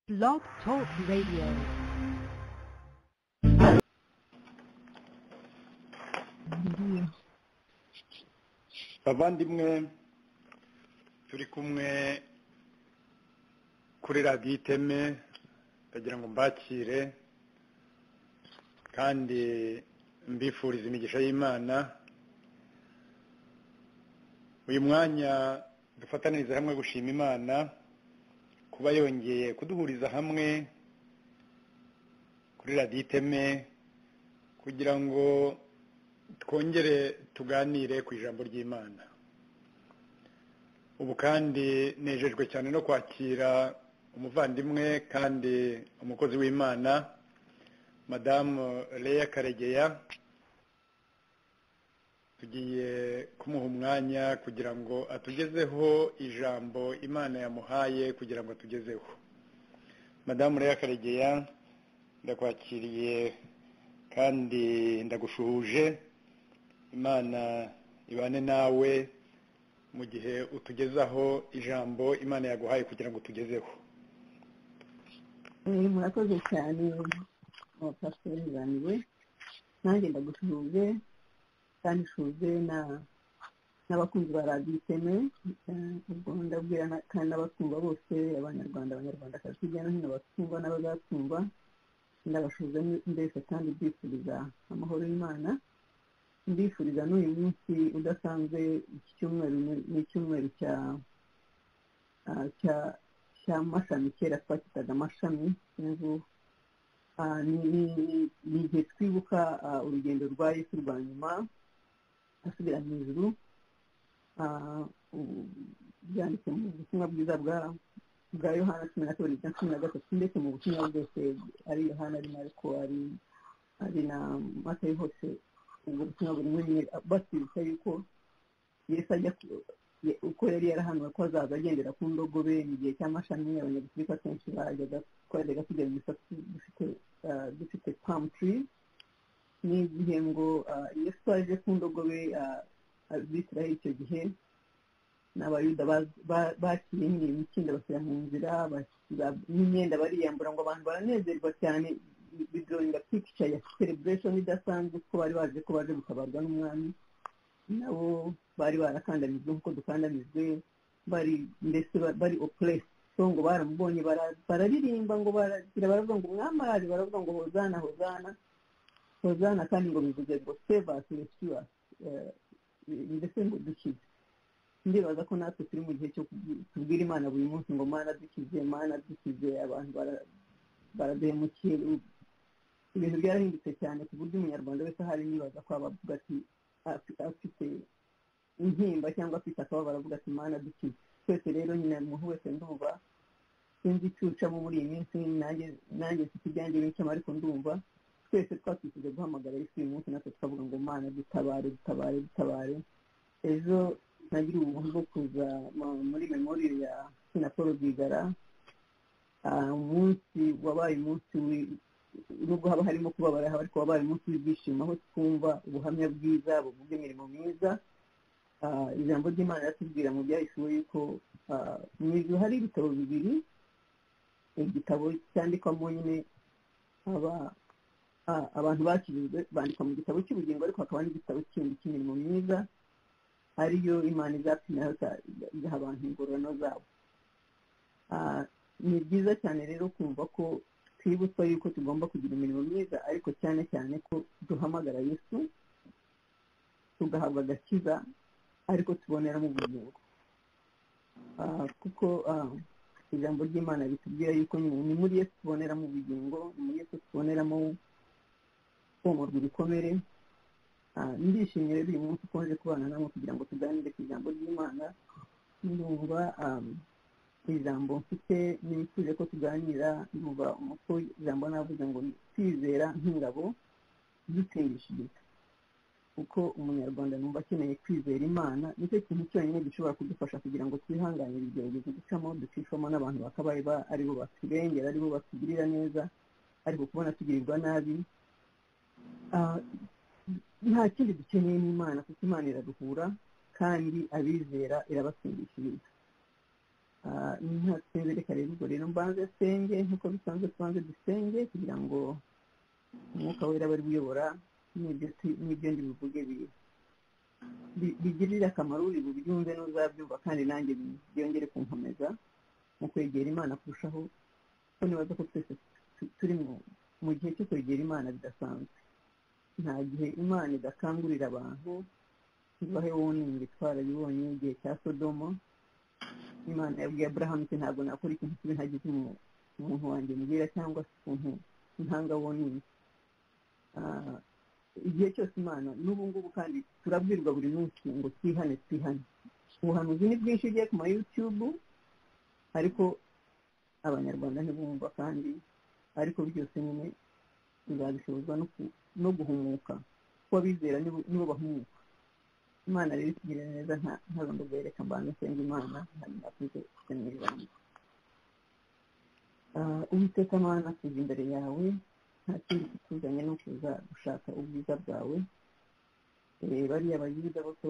Blog Talk Radio. bavandimwe turi kumwe kuri radiyo iteme ndagira ngo mbakire kandi mbifuriza imigisha y'imana uyu mwanya dufataniriza hamwe gushima imana kuba yongeye kuduhuriza hamwe kuri radiyo iteme kugira ngo twongere tuganire ku ijambo ry'imana ubu kandi nejejwe cyane no kwakira umuvandimwe kandi umukozi w'imana madamu leya karegeya tugiye kumuha umwanya kugira ngo atugezeho ijambo imana yamuhaye kugira ngo atugezeho madamu leya karegeya ndakwakiriye kandi ndagushuhuje imana ibane nawe mu gihe utugezaho ijambo imana yaguhaye kugira ngo utugezeho Eh, murakoze cyane abapasiteri banjye nanjye ndagushuje kandi nshuje na- n'abakunzi ba radiyo iteme Eh, ubwo ndabwira na- kandi n'abatumva bose abanyarwanda abanyarwandakazi hirya no hino batumva n'abazatumva ndabashuza mbese kandi mbifuriza amahoro y'imana mbifuriza n'uyu munsi udasanzwe iki cyumweru ni- ni icyumweru cya ah, cya cya mashami kera twakitaga amashami ubu ah, ni- ni- ni igihe twibuka ah, urugendo rwa yesu rwa nyuma asubira mu ijuru Ah, ubu byanditse mu butumwa bwiza bwa bwa yohana cumi na kabiri bya cumi na gatatu ndetse mu butumwa bwose ari yohana ari mariko ari ari na matayo hose ubwo butumwa buri muri mwe batwibutsa yuko yesu ajya ku- ye- uko yari yarahanuwe ko azaza agendera ku ndogobe mu gihe cy'amashami abanyagusirika kenshi bajyaga twajyaga tujya mu misatsi dufite ah, dufite palm tree ni igihe ngo ah, yesu aje ku ndogobe ah, abisiraheli icyo gihe n'abayuda baz- ba- baciye iyi mikindo bashyira mu nzira bashyira n'imyenda bariyambura ngo abantu baranezerwa cyane bidoringa pikica ya celebration idasanzwe ko bari baje ko baje gutabarwa n'umwami nabo bari barakandamijwe nk'uko dukandamijwe bari mbese ba- bari oppressed so ngo baramubonye bara- bararirimba ngo baragira baravuga ngo umwami araje baravuga ngo hozana hozana hozana kandi ngo bivuze ngo save us rescue us Eh, mbese ngo dukize ndibaza ko natwe turi mu gihe cyo kubwi- tubwira imana buri munsi ngo mana dukize mana dukize abantu bara- baraduhemukiye u- ibintu byarahindutse cyane ku buryo umunyarwanda wese ahari nibaza ko abavuga ati afi- afite intimba cyangwa afite akababaro avuga ati mana dukize twese rero nyine umuntu wese ndumva sinzi icyo ucamo muri iyi minsi nanjye nanjye mfite ibyanjye bincamo ariko ndumva twese twakwishyuza guhamagara yesu uyu munsi natwe tukavuga ngo mana dutabare dutabare dutabare ejo nagira ubuntu bwo kuza mu- muri memoriyo ya sina paul rwigara Ah, umunsi wabaye umunsi wi- nubwo haba harimo kubabara haba ariko wabaye umunsi w'ibyishimo aho twumva ubuhamya bwiza buvuga imirimo myiza Ah, ijambo ry'imana riratubwira mu byahisiwe yuko ah, mu ijuru hari ibitabo bibiri igitabo cyandikwamo nyine aba a- abantu bakijijwe bandikwa mu gitabo cy'ubugingo ariko hakaba n'igitabo kindi cy'imirimo myiza ariyo imana izapimiraho za- igaha abantu ingororano zabo Ah, ni byiza cyane rero kumva ko twibutswa yuko tugomba kugira imirimo myiza ariko cyane cyane ko duhamagara yesu tugahabwa agakiza ariko tubonera mu bugingo Ah, kuko ah, ijambo ry'imana ritubwira yuko nyine ni muri yesu tuboneramo ubugingo ni muri yesu tuboneramo komorwa ibikomere Ah, ndishimye rero uyu munsi ukomeje kubana namwe kugira ngo tuganire ku ijambo ry'imana numva ah, ijambo mfite nifuje ko tuganira numva umuko ijambo navuze ngo kwizera nk'ingabo dutindishiriza kuko umunyarwanda numva akeneye kwizera imana nicyo kintu cyonyine gishobora kudufasha kugira ngo twihanganire ibigeragezo ducamo ducishwamo n'abantu bakabaye ba- aribo baturengera aribo batugirira neza ariko kubona tugirirwa nabi Ah, nta kindi dukeneye n'imana kuko imana iraduhura kandi abizera irabatsindishiriza ntatwereka rero ubwo rero mbanze asenge nk'uko bisanzwe tubanze dusenge kugira ngo umwuka wera aba ari uyobora n'ibyo ndi buvuge bigirira akamaro uri bubyumve n'uzabyumva kandi nanjye byongere kunkomeza mu kwegera imana kurushaho ko nibaza ko twese turi mu gihe cyo kwegera imana bidasanzwe nta gihe imana idakangurira abantu ntibahe wowe nimba itwara yibonye igihe cya sodomo imana yabwiye aburahamu ati ntabwo nakora ikintu kibi ntagize umuntu wanjye mbwira cyangwa se ukuntu ntanga wonyine igihe cyose imana n'ubu ngubu kandi turabwirwa buri munsi ngo twihane twihane ubuhanuzi ni bwinshi ugiye ku ma yutube ariko abanyarwanda ntibumva kandi ariko byose nyine bizabishobozwa no guhumuka kuko abizera nibo bahumuka imana rero itugirira neza nta rundi rwereka mbanza nsenga imana ntakuze mu ijambo uwiteka mana tuzi imbere yawe nta kindi kituzanye no kuza gushaka ubwiza bwawe bariya bayuda bose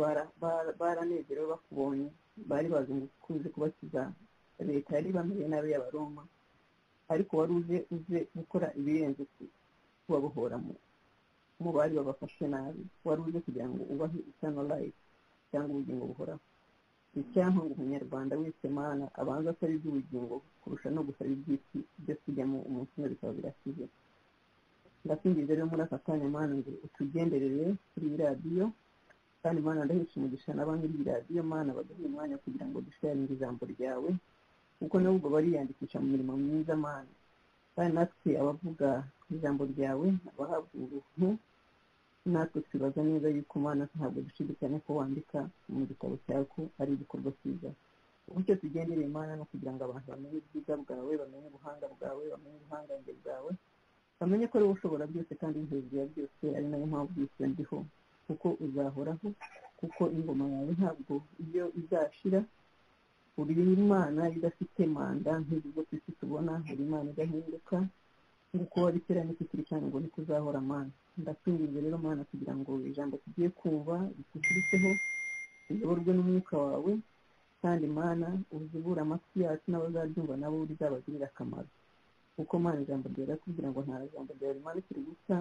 baranezerewe bakubonye bari bazi ngo kuze kubakiza leta yari bameze nabi y'abaroma ariko wari uze uze gukora ibirenze kubabohora mu bari babafashe nabi wari uze kugira ngo ubahe isano life cyangwa ubugingo buhoraho icyaha ngo umunyarwanda wese mana abanza asaba iby'ubugingo kurusha no gusaba iby'isi byo kujyamo umunsi umwe bikaba birakize ndasingiza rero muri aka kanya mana ngo utugenderere kuri iyi radiyo kandi mana ndahesha umugisha na banki iyi radiyo mana baduhe umwanya kugira ngo dusharinge ijambo ryawe kuko nabo ubwo bariyandikisha mu mirimo myiza mana kandi natwe abavuga ijambo ryawe abahabwa uruhu natwe twibaza neza yuko mana ntabwo dushidikanya ko wandika mu gitabo cyawe ko ari igikorwa cyiza uburyo tugendereye imana no kugira ngo abantu bamenye ubwiza bwawe bamenye ubuhanga bwawe bamenye ubuhangange bwawe bamenye ko ari wowe ushobora byose kandi hejuru ya byose ari nayo mpamvu yose ndiho kuko uzahoraho kuko ingoma yawe ntabwo iyo izashira uri imana idafite manda nk'izo ku isi tubona uri imana idahinduka nguko wari kera n'ikitiri cyane ngo niko uzahora mana ndakwinginze rero mana kugira ngo ijambo tugiye kumva rituturitseho riyoborwe n'umwuka wawe kandi mana uzibura amatwi yacu n'abazaryumva nabo rizabagirira akamaro kuko mana ijambo ryawe kugira ngo nta jambo ryawe rimanukire gusa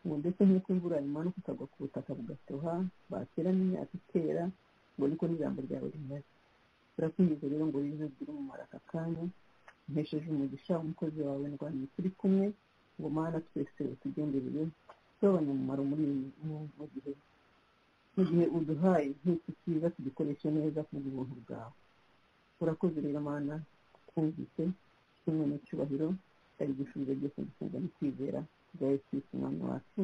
ngo ndetse nk'uko imvura imanuka ikagwa ku butaka bugatoha bakera n'imyaka ikera ngo niko n'ijambo ryawe rimeze turakwinjiza rero ngo wize ugire umumaro aka kanya mpesheje umugisha umukozi wawe ndwanya turi kumwe ngo mana twese utugenderere tugabanye umumaro muri mu gihe mu gihe uduhaye nk'iki cyiza tugikoreshe neza ku buntu bwawe urakoze rero mana twumvise kimwe n'icyubahiro ari igisubizo byose dusenga no kwizera bya yesu umwami wacu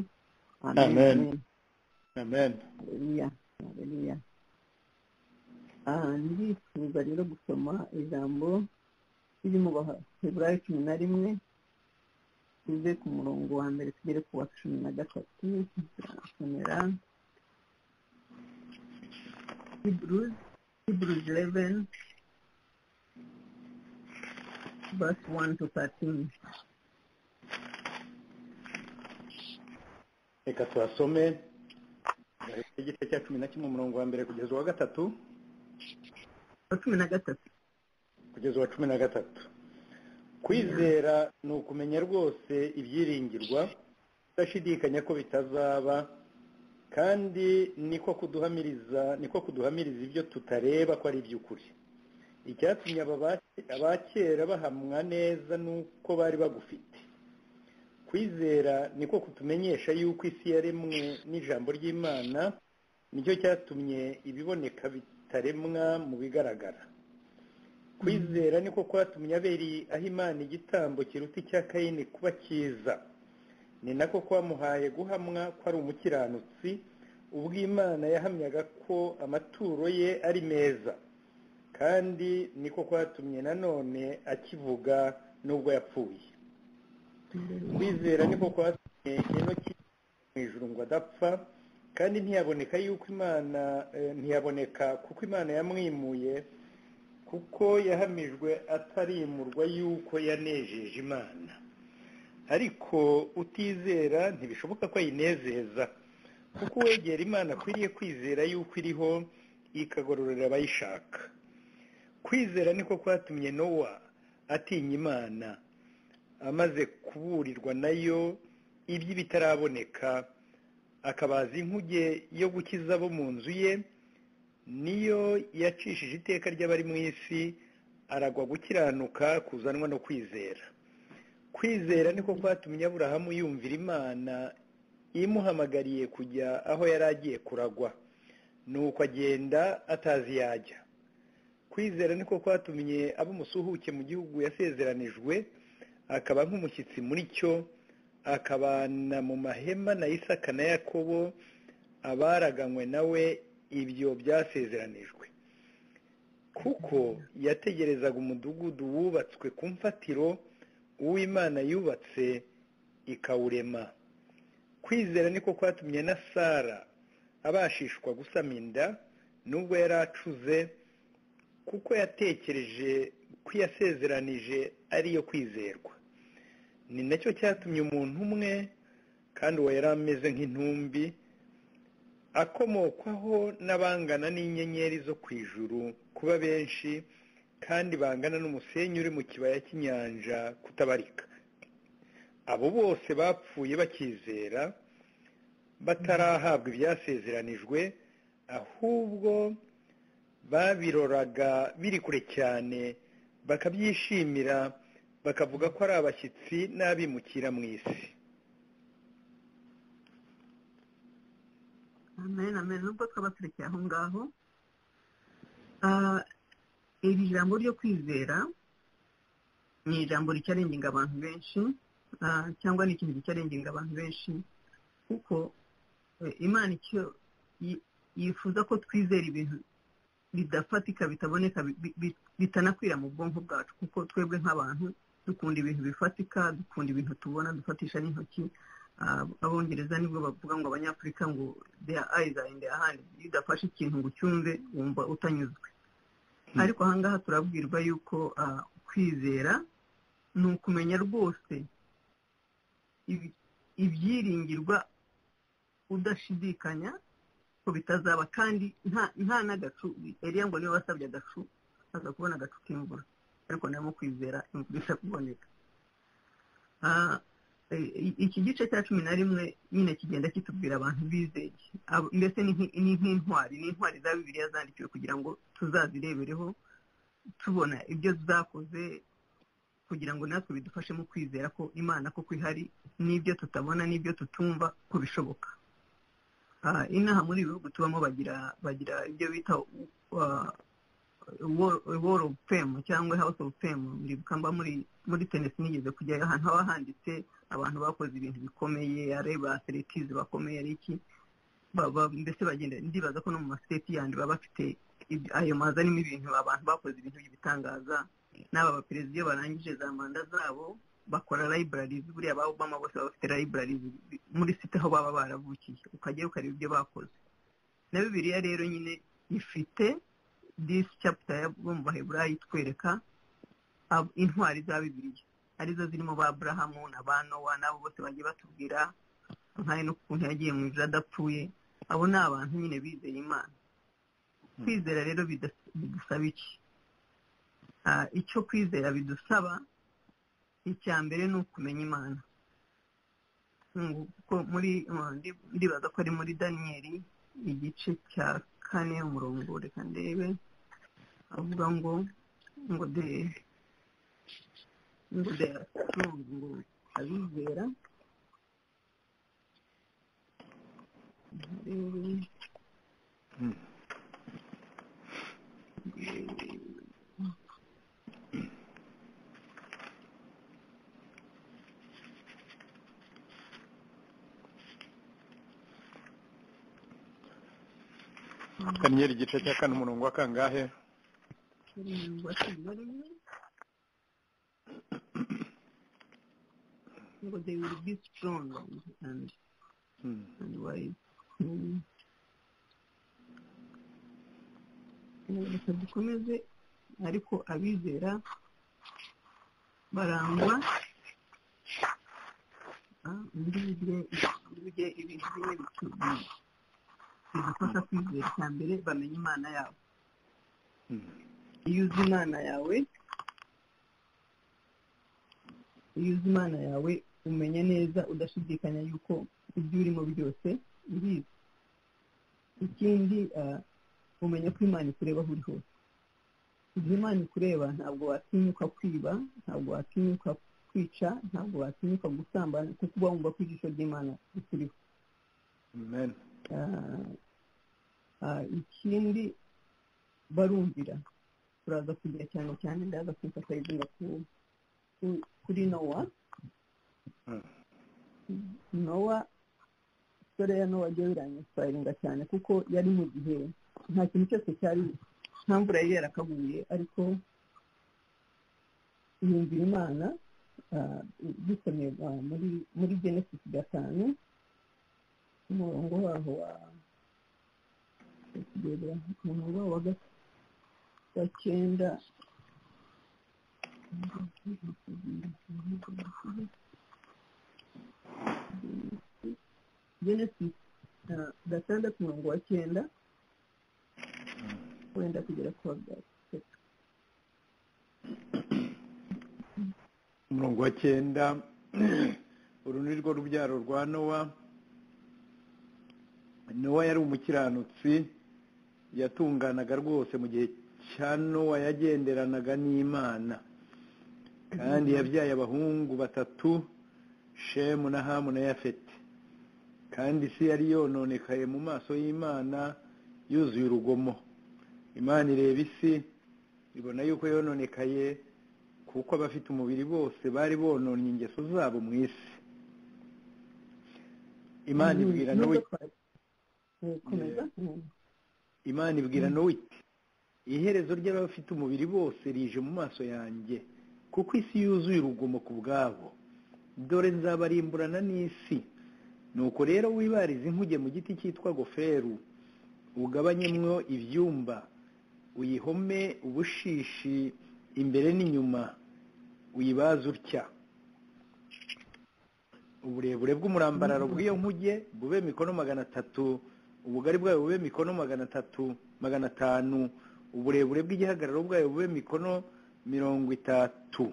amen amen haleluya haleluya ndifuza rero gusoma ijambo riri mu baheburayo cumi na rimwe tuve ku murongo wa mbere tugere ku wa cumi na gatatu turasomera hebrews hebrews eleven verse one to thirteen reka tuhasome igice cya cumi na kimwe umurongo wa mbere kugeza uwa gatatu wa cumi na gatatu kugeza uwa cumi na gatatu kwizera ni ukumenya rwose ibyiringirwa udashidikanya ko bitazaba kandi niko kuduhamiriza niko kuduhamiriza ibyo tutareba ko ari iby'ukuri icyatumye abakera bahamwa neza nuko bari bagufite kwizera niko kutumenyesha yuko isi yaremwe n'ijambo ry'imana nicyo cyatumye ibiboneka bitaremwa mu bigaragara kwizera niko kwatumye aberi aho imana igitambo kiruta icya kayini kuba cyiza ni nako kwamuhaye guhamwa ko ari umukiranutsi ubwo imana yahamyaga ko amaturo ye ari meza kandi niko kwatumye nanone akivuga n'ubwo yapfuye kwizera niko kwatumye enoki mu ijuru ngo adapfa kandi ntiyaboneka yuko imana ntiyaboneka kuko imana yamwimuye kuko yahamijwe atarimurwa yuko yanejeje imana ariko utizera ntibishoboka ko ayinezeza kuko uwegera imana akwiriye kwizera yuko iriho ikagororera abayishaka kwizera niko kwatumye nowa atinya imana amaze kuburirwa nayo iby'ibitaraboneka akabaza inkuge yo gukiza abo mu nzu ye niyo yacishije iteka ry'abari mu isi aragwa gukiranuka kuzanwa no kwizera kwizera niko kwatumye aburahamu yumvira imana imuhamagariye kujya aho yari agiye kuragwa nuko agenda atazi yajya kwizera niko kwatumye abo umusuhuke mu gihugu yasezeranijwe akaba nk'umushyitsi muri cyo akabana mu mahema na isaka na yakobo abaraganywe nawe ibyo byasezeranijwe kuko yategerezaga umudugudu wubatswe ku mfatiro uw'imana yubatse ikawurema kwizera niko kwatumye na sara abashishwa gusama inda nubwo yari acuze kuko yatekereje ko yasezeranije ariyo kwizerwa ni nacyo cyatumye umuntu umwe kandi uwo yari ameze nk'intumbi akomokwaho n'abangana n'inyenyeri zo ku ijuru kuba benshi kandi bangana n'umusenyi uri mu kibaya cy'inyanja kutabarika abo bose bapfuye bakizera batarahabwa ibyasezeranijwe ahubwo babiroraga biri kure cyane bakabyishimira bakavuga ko ari abashyitsi n'abimukira mu isi amen amen nubwo twaba turekeye aho ngaho iri jambo ryo kwizera ni ijambo ricyarenginga abantu benshi cyangwa ni ikintu gicyarenginga abantu benshi kuko imana icyo yifuza ko twizera ibintu bidafatika bitaboneka bitanakwira mu bwonko bwacu kuko twebwe nk'abantu dukunda ibintu bifatika dukunda ibintu tubona dufatisha n'intoki abongereza nibwo bavuga ngo abanyafurika ngo deya ayizi ayindi ahandi iyo udafashe ikintu ngo ucyumve wumva utanyuzwe ariko ahangaha turabwirwa yuko kwizera ni ukumenya rwose ibyiringirwa udashidikanya ko bitazaba kandi nta n'agacu eriya ngo niba wasabye agacu aza kubona agacu k'imvura ariko ntabwo kwizera imvura isa kuboneka iki gice cya cumi na rimwe nyine kigenda kitubwira abantu bizeye mbese ni nk'intwari ni intwari za bibiriya zandikiwe kugira ngo tuzazirebereho tubona ibyo zakoze kugira ngo natwe bidufashe mu kwizera ko imana koko ihari n'ibyo tutabona n'ibyo tutumva ko bishoboka inaha muri ibi bihugu tubamo bagira bagira ibyo bita wall of fame cyangwa house of fame mba muri tenisi nigeze kujyayo ahantu haba handitse abantu bakoze ibintu bikomeye areba aseritizi bakomeye ari iki mbese bagenda ndibaza ko no mu masiteti yandi baba bafite ayo mazi arimo ibintu abantu bakoze ibintu by'ibitangaza n'aba baperezida iyo barangije za manda zabo bakora libraries buriya ba Obama bose baba bafite libraries muri site aho baba baravukiye ukajyayo ukareba ibyo bakoze na bibiliya rero nyine ifite this chapter yo mu baheburayo itwereka intwari za bibiliya arizo zirimo ba aburahamu na ba nowa n'abo bose bagiye batubwira nk'ayo n'ukuntu yagiye mu ijuru adapfuye abo ni abantu nyine bizeye imana kwizera rero bidusaba iki icyo kwizera bidusaba icya mbere ni ukumenya imana kuko muri ndibaza ko ari muri daniyeli igice cya kane umurongo reka ndebe avuga ngo ngo de ngo de ngo abizera kanyenyeri igice cya kane umurongo wa kangahe ngo they will be strong and Hmm. and wise Hmm. reka dukomeze ariko abizera barangwa Ah, muri Bibiliya- muri Bibiliya ibintu bimwe bitu- bidufasha kwizera icya mbere bamenya imana yabo iyo uzi imana yawe iyo uzi imana yawe umenya neza udashidikanya yuko ibyo urimo byose urizi ikindi ah, umenya ko imana ikureba aho uri hose igihe imana ikureba ntabwo watinyuka kwiba ntabwo watinyuka kwica ntabwo watinyuka gusambana kuko uba wumva ko ijisho ry'imana rikuriho amen Ah, ah, ikindi barumvira turaza kugira cyane cyane ndaza kwifashishiriza ku- ku- kuri nowa Mm. nowa isore ya nowa ryo biranyitwarinda cyane kuko yari mu gihe nta kintu cyose cyari nta mvura yari yarakaguye ariko yumvira imana ah, dusomye ah, muri muri genesis gatanu umurongo waho wa kugera umurongo waho wa gatatu wa cyenda genesis ah, gatandatu umurongo wa cyenda wenda kugera ku wa gatatu umurongo wa cyenda uru ni rwo rubyaro rwa nowa nowa yari umukiranutsi yatunganaga rwose mu gihe cya nowa yagenderanaga n'imana kandi yabyaye abahungu batatu shemu na hamu na yafeti kandi isi yari yononekaye mu maso y'imana yuzuye urugomo imana ireba isi ibona yuko yononekaye kuko abafite umubiri bose bari bononnye ingeso zabo mu isi imana ibwira Mm, nowe imodoka- Eh, komeza Mm. imana ibwira nowe iti iherezo ry'abafite umubiri bose rije mu maso yanjye kuko isi yuzuye urugomo ku bwabo dore nzabarimburana n'isi nuko rero wibarize inkuge mu giti cyitwa goferu ugabanyemwo ibyumba uyihome ubushishi imbere n'inyuma uyibaze utya uburebure bw'umurambararo bw'iyo nkuge bube mikono magana atatu ubugari bwayo bube mikono magana atatu magana atanu uburebure bw'igihagararo bwayo bube mikono mirongo itatu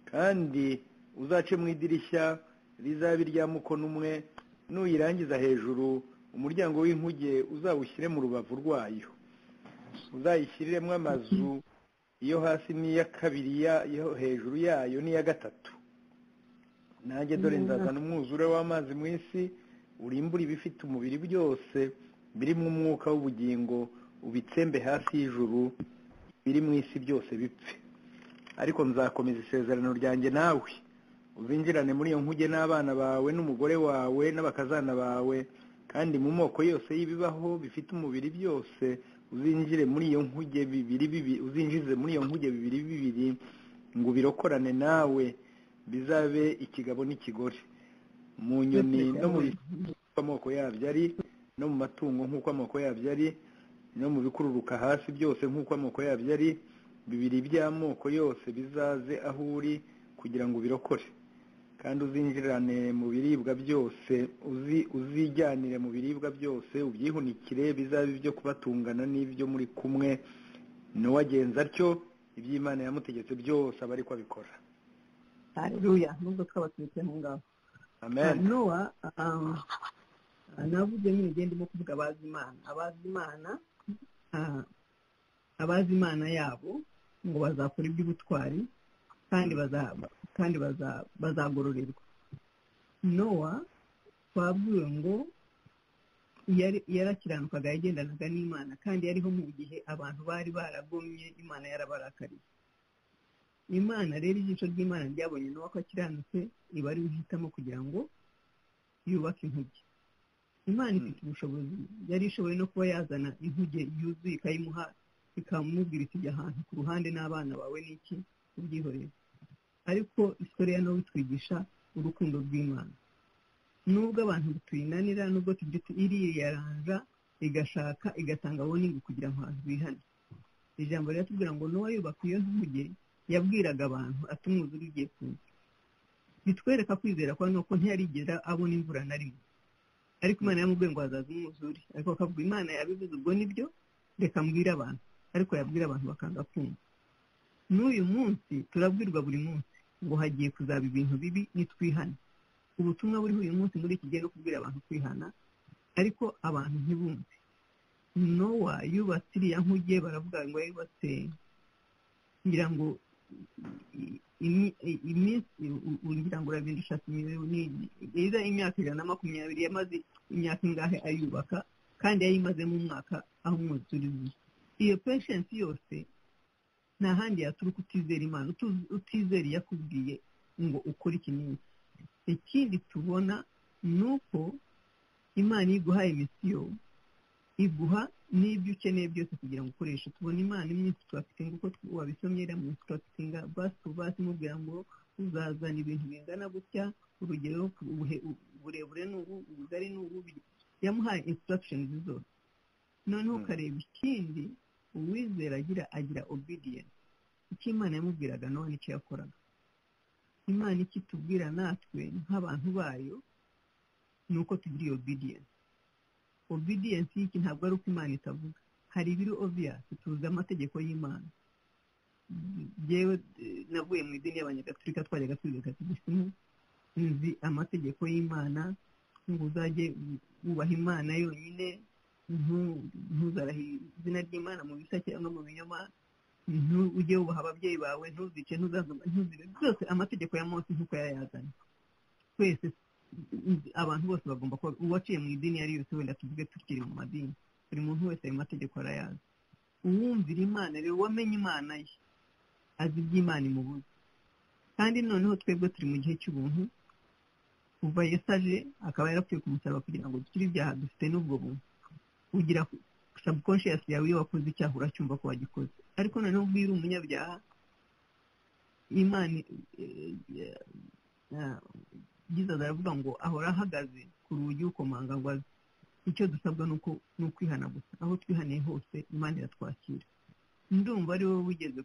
kandi uzace mu idirishya rizaba irya mukono umwe nuyirangiza hejuru umuryango w'inkuge uzawushyire mu rubavu rwayo uzayishyiriremo amazu iyo hasi n'iya kabiri ya- iyo hejuru yayo n'iya gatatu nanjye dore nzazana umwuzure w'amazi mu isi urimbura ibifite umubiri byose birimo umwuka w'ubugingo ubitsembe hasi y'ijuru biri mu isi byose bipfe ariko nzakomeza isezerano ryanjye nawe ubinjirane muri iyo nkuge n'abana bawe n'umugore wawe n'abakazana bawe kandi mu moko yose y'ibibaho bifite umubiri byose uzinjire muri iyo nkuge bibiri bibiri uzinjize muri iyo nkuge bibiri bibiri ngo ubirokorane nawe bizabe ikigabo n'ikigore mu nyoni no mu nk'uko amoko yabyo ari no mu matungo nk'uko amoko yabyo ari no mu bikururuka hasi byose nk'uko amoko yabyo ari bibiri by'amoko yose bizaze aho uri kugira ngo ubirokore kandi uzinjirane mu biribwa byose uzi uzijyanire mu biribwa byose ubyihunikire bizabe ibyo kubatungana n'ibyo muri kumwe n'uwagenza atyo iby'imana yamutegetse byose aba ariko abikora haleluya nubwo twaba turetse aho ngaho amen nowa ah, ah, navuze nyine igihe ndimo kuvuga abazi imana abazi imana ah, abazi imana yabo ngo bazakora iby'ubutwari kandi baza- kandi baza- bazagororerwa nowa twabwiwe ngo yari- yarakiranukaga yagendanaga n'imana kandi yariho mu gihe abantu bari baragomye imana yarabarakariye imana rero ijisho ry'imana ryabonye nowa ko akiranutse iba ari we ihitamo kugira ngo yubake inkuge imana ifite ubushobozi yari ishoboye no kuba yazana inkuge yuzuye ikayimuha ikamubwira iti jya ahantu ku ruhande n'abana bawe n'iki ubyihorere ariko isore ya nowa itwigisha urukundo rw'imana nubwo abantu tuyinanira nubwo tugira tuti iriyaranja igashaka igatanga woningi kugira ngo abantu bihane ijambo riratubwira ngo n'uwa yubaka iyo nkuge yabwiraga abantu ati umwuzure ugiye kuza bitwereka kwizera kwa nuko ntiyarigera abona imvura na rimwe ariko imana yamubwiye ngo hazaza umwuzure ariko akavuga imana yabivuze ubwo nibyo reka mbwire abantu ariko yabwira abantu bakanga kumva n'uyu munsi turabwirwa buri munsi ngo hagiye kuzaba ibintu bibi nitwihane ubutumwa buriho uyu munsi muri iki gihe no kubwira abantu kwihana ariko abantu ntibumve nowa yubatse iriya nkuge baravuga ngo yubatse ngira ngo iminsi ngira ngo urabinda ushaka imibereho imyaka ijana na makumyabiri yamaze imyaka ingahe ayubaka kandi yayimazemo umwaka aho umwuzuriye iyo peshensi yose nta handi yaturuka utizera imana utizera iyo akubwiye ngo ukore ikinini ikindi tubona ni uko imana iyo iguhaye misiyo iguha n'ibyo ukeneye byose kugira ngo ukoreshe tubona imana iminsi turafitinga uko wabisomye iriya minsi turafitinga basi tu basi imubwira ngo uzazana ibintu bingana gutya urugero uburebure ni ubu ubugari ni ubu yamuhaye instruction zose noneho ukareba ikindi uwizera agira agira obedience icyo imana yamubwiraga nawe nicyo yakoraga imana icyo itubwira natwe nk'abantu bayo ni uko tugira iyo obedience obedience y'iki ntabwo ari uko imana itavuga hari ibiri obvious tuzi amategeko y'imana yewe navuye mu idini y'abanyagatulika twajyaga twiga katolisime nzi amategeko y'imana ngo uzajye wubaha imana yonyine ntuzarahire izina ry'imana mu bisa cyangwa mu binyoma ujye wubaha ababyeyi bawe ntuzice ntuzibe byose amategeko ya munsi nk'uko yayazanye twese abantu bose bagomba kuba uwaciye mu idini iyo ari yose wenda tuvuge tukiri mu madini buri muntu wese ayo mategeko arayazi uwumvira imana rero wamenye imana ye azi iby'imana imubuze kandi noneho twebwe turi mu gihe cy'ubuntu kuva yesu aje akaba yarapfuye ku musaraba kugira ngo dukire ibyaha dufite n'ubwo buntu ugira subconscious yawe iyo wakoze icyaha uracyumva ko wagikoze ariko noneho ubwo uri umunyabyaha imana jesus aravuga ngo ahora ahagaze ku rugi ukomanga ngo aze icyo dusabwa ni ukwihana gusa aho twihaniye hose imana iratwakira ndumva ari wowe wigeze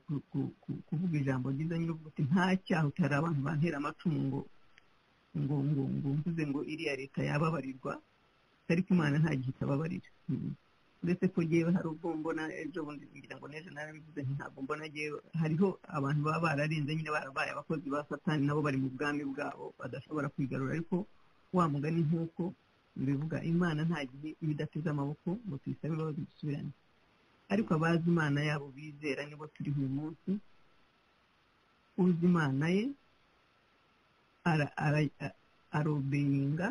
kuvuga ijambo ryiza nyine uti nta cyaha utari abantu bantera amacumu ngo ngo ngo ngo mvuze ngo iriya leta yababarirwa ariko imana nta gihe itababarira uretse ko ngewe hari ubwo mbona ejo bundi ngira ngo n'ejo narabivuze ntabwo mbona ngewe hariho abantu baba bararenze nyine barabaye abakozi ba satani nabo bari mu bwami bwabo badashobora kwigarura ariko wa mugani nk'uko bivuga imana nta gihe iba idateze amaboko ngo tuyisabe imbabazi dusubirane ariko abazi imana yabo bizera nibo turi uyu munsi uzi imana ye arobeyinga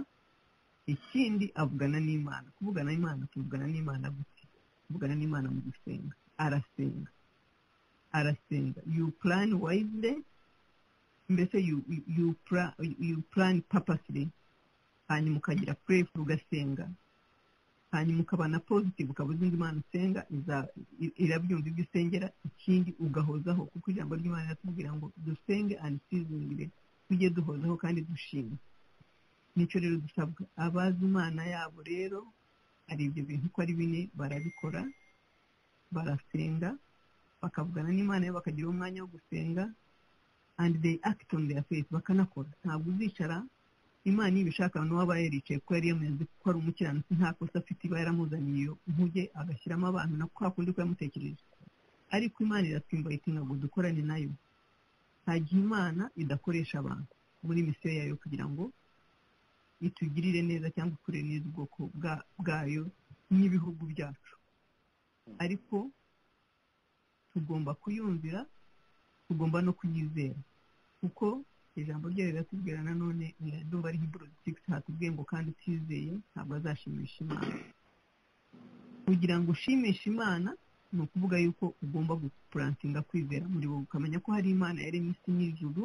ikindi avugana n'imana kuvugana n'imana tuvugana n'imana gute kuvugana n'imana mu gusenga arasenga arasenga you plan wisely mbese you, you, plan, you plan purposely hanyuma ukagira prayerful ugasenga hanyuma ukaba na positive ukaba uzi imana usenga irabyumva ibyo usengera ikindi ugahozaho kuko ijambo ry'imana riratubwira ngo dusenge and seasoningire tujye duhozaho kandi dushima nicyo rero dusabwa abazi imana yabo rero hari ibyo bintu uko ari bine barabikora barasenga bakavugana n'imana yabo bakagira umwanya wo gusenga and they act on their faith bakanakora ntabwo uzicara imana iyo ibishaka n'uwaba yaricaye kuko yari yameze ko ari umukiranutsi nta kosa afite iba yaramuzaniye iyo nkuge agashyiramo abantu na kwa kundi ko yamutekereje ariko imana iratwimbayitinga ngo dukorane nayo nta gihe imana idakoresha abantu muri misiyo yayo kugira ngo itugirire neza cyangwa ikure neza ubwoko bwayo n'ibihugu byacu ariko tugomba kuyumvira tugomba no kuyizera kuko ijambo ryayo riratubwira nanone ndumva ari hiburu sigisi hatubwiye ngo kandi utizeye ntabwo azashimisha imana kugira ngo ushimishe imana ni ukuvuga yuko ugomba gupurantinga kwizera muri wowe ukamenya ko hari imana yaremye isi n'ijuru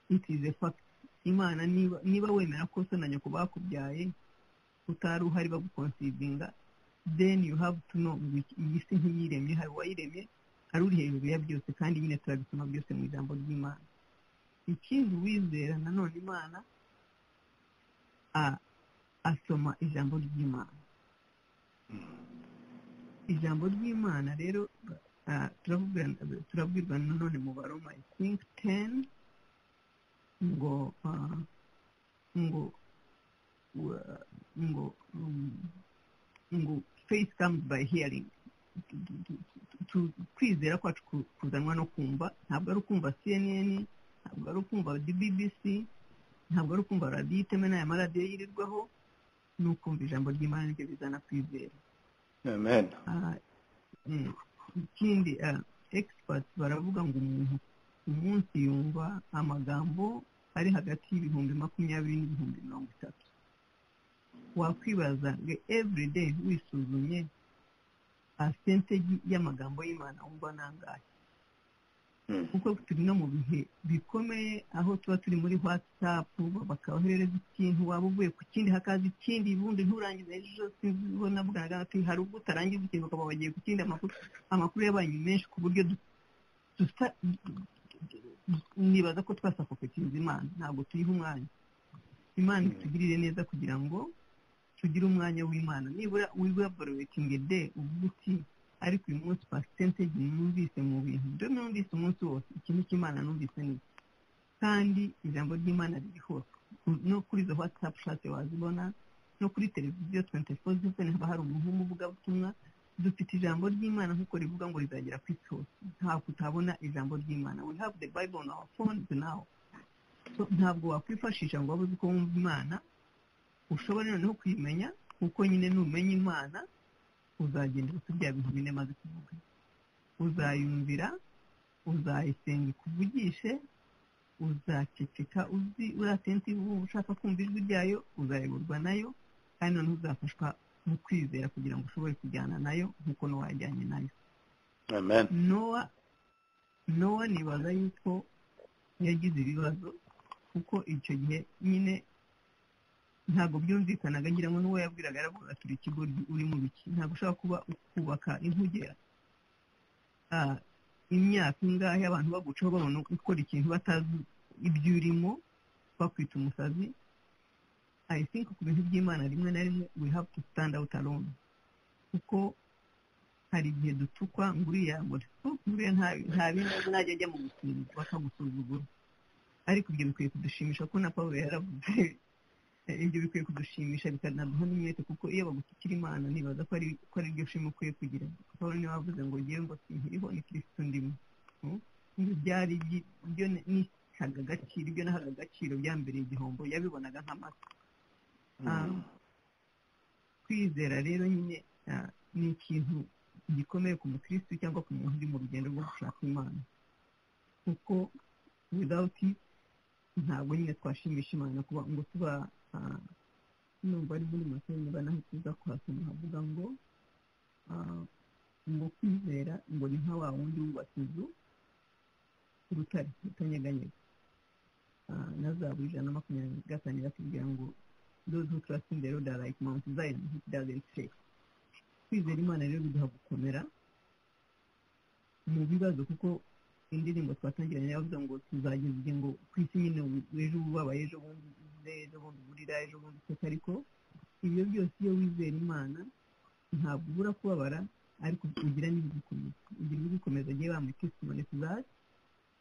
itize fagiti imana niba wemera ko so na nyoko bakubyaye utari uhari bagukonsivinga then you have to know ngo iyi si ntiyiremye hari uwayiremye hari uri hejuru ya byose kandi nyine turabisoma byose mu ijambo ry'imana ikindi uwizera nanone imana asoma ijambo ry'imana ijambo ry'imana rero turabwirwa nanone mu baroma i think ten ngo ngo ngo ngo faith comes by hearing tu- kwizera kwacu ku- kuzanwa no kumva ntabwo ari ukumva cnn ntabwo ari ukumva bbc ntabwo ari ukumva radiyo iteme n'aya maradiyo yirirwaho ni ukumva ijambo ry'imana niryo bizana kwizera amen Ah, mm. ikindi ah, experts baravuga ngo umuntu umunsi yumva amagambo ari hagati y'ibihumbi makumyabiri n'ibihumbi mirongo itatu wakwibaza ngo everyday wisuzumye asenteji y'amagambo y'imana wumva nangahe Mm. kuko turi no mu bihe bikomeye aho tuba turi muri whatsapp bakaboherereza ikintu waba uvuye ku kindi hakaza ikindi ubundi nturangize ejo sinzi ubona bwaraga ati hari ubwo utarangiza ikintu bakaba bagiye ku kindi amakuru amakuru yabaye menshi ku buryo du- dusa nibaza ko twasakopekinze imana ntabwo tuyiha umwanya imana Mm. itugirire neza kugira ngo tugire umwanya w'imana nibura wibaborewetinge de uvuga uti ariko uyu munsi pasitenteji numvise mu bintu ibyo numvise umunsi wose ikintu cy'imana numvise ni iki kandi ijambo ry'imana riri hose Ku- no kuri izo watsapu shate wazibona no kuri televiziyo tuwenti foru ziveni haba hari umuntu w'umuvugabutumwa dufite ijambo ry'imana nk'uko rivuga ngo rizagera ku isi hose ntabwo utabona ijambo ry'imana we have the bible on our phones now So, ntabwo wakwifashisha ngo wabuze uko wumva imana ushobora noneho kuyimenya kuko nyine numenya imana uzagendera kuri bya bintu bine maze kuvuga uzayumvira uzayisenga ikuvugishe uzaceceka uzi uri atenti ubu ushaka kumva ijwi ryayo uzayoborwa nayo kandi noneho uzafashwa mu kwizera kugira ngo ushobore kujyana nayo nk'uko n'uwajyanye nayo amen nowa nowa nibaza yuko yagize ibibazo kuko icyo gihe nyine ntabwo byumvikanaga ngira ngo n'uwo yabwiraga yaravuga turi ikigo uri mu biki ntabwo ushobora kuba kubaka inkuge ah, imyaka ingahe abantu bagucaho babona gukora ikintu batazi ibyo urimo bakwita umusazi i think ku bintu by'imana rimwe na rimwe we have to stand out alone kuko hari igihe dutukwa ngo uriya ngo nguriya ntabizi najya ajya mu gusimbuka bakagusuzugura ariko ibyo bikwiye kudushimisha ko na paul yaravuze ibyo bikwiye kudushimisha bikanaduha n'umwete kuko iyo bagusukira imana nibaza ko ari ko ari ryo shima ukwiye kugira paul niwe wavuze ngo ngewe ngo sinkiriho ni kirisitu ndimo Mm? ibyo byari ibyi- ibyo nihaga agaciro ibyo nahaga agaciro byambereye igihombo yabibonaga nk'amata Mm. kwizera rero nyine ah, ni ikintu gikomeye ku mukristo cyangwa ku muntu uri mu rugendo rwo gushaka imana kuko without it ntabwo nyine twashimisha imana kuba ngo tuba ah, nubwo ari muri makeya niba naho tuza kuhasoma havuga ngo ah, ngo kwizera ngo ni nka wa wundi wubatse inzu ku rutare rutanyeganyega Ah, na zahabu ijana na makumyabiri na gatanu iratubwira ngo those who trust in the Lord are like Mount Zion, which doesn't shake. Kwizera Imana rero biduha gukomera mu bibazo kuko indirimbo twatangiranye yavuze ngo tuzageza igihe ngo ku isi nyine u- ejo ubabaye ejo bundi uze ejo bundi urira ejo bundi useka ariko ibyo byose iyo wizera Imana ntabwo ubura kubabara ariko ugira n'ibigukomeza ugira ibigukomeza agiye bambika testimony to that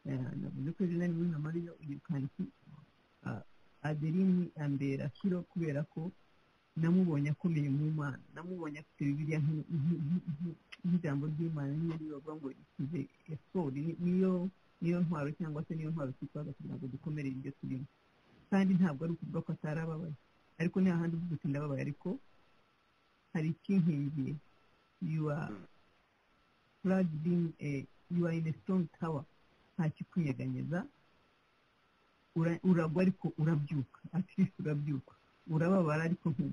Eh, navuze ko izina rimwe nka mariyo uyirukana iki adeline ambera kiro kubera ko namubonye akomeye mu mana namubonye afite bibiliya nk'i- nk'i- nk'i- nk'i- nk'ijambo ry'imana niyo riyoga ngo ikize esori ni- niyo niyo ntwaro cyangwa se niyo ntwaro twitwaza kugira ngo dukomere ibyo turimo kandi ntabwo ari ukuvuga ko atari ababaye ariko ni hahandi uvuga uti ndababaye ariko hari ikinkingiye you are plugged in a you are in a strong tower nta kikunyeganyeza ura- uragwa ariko urabyuka atirisi urabyuka urababara ariko ntu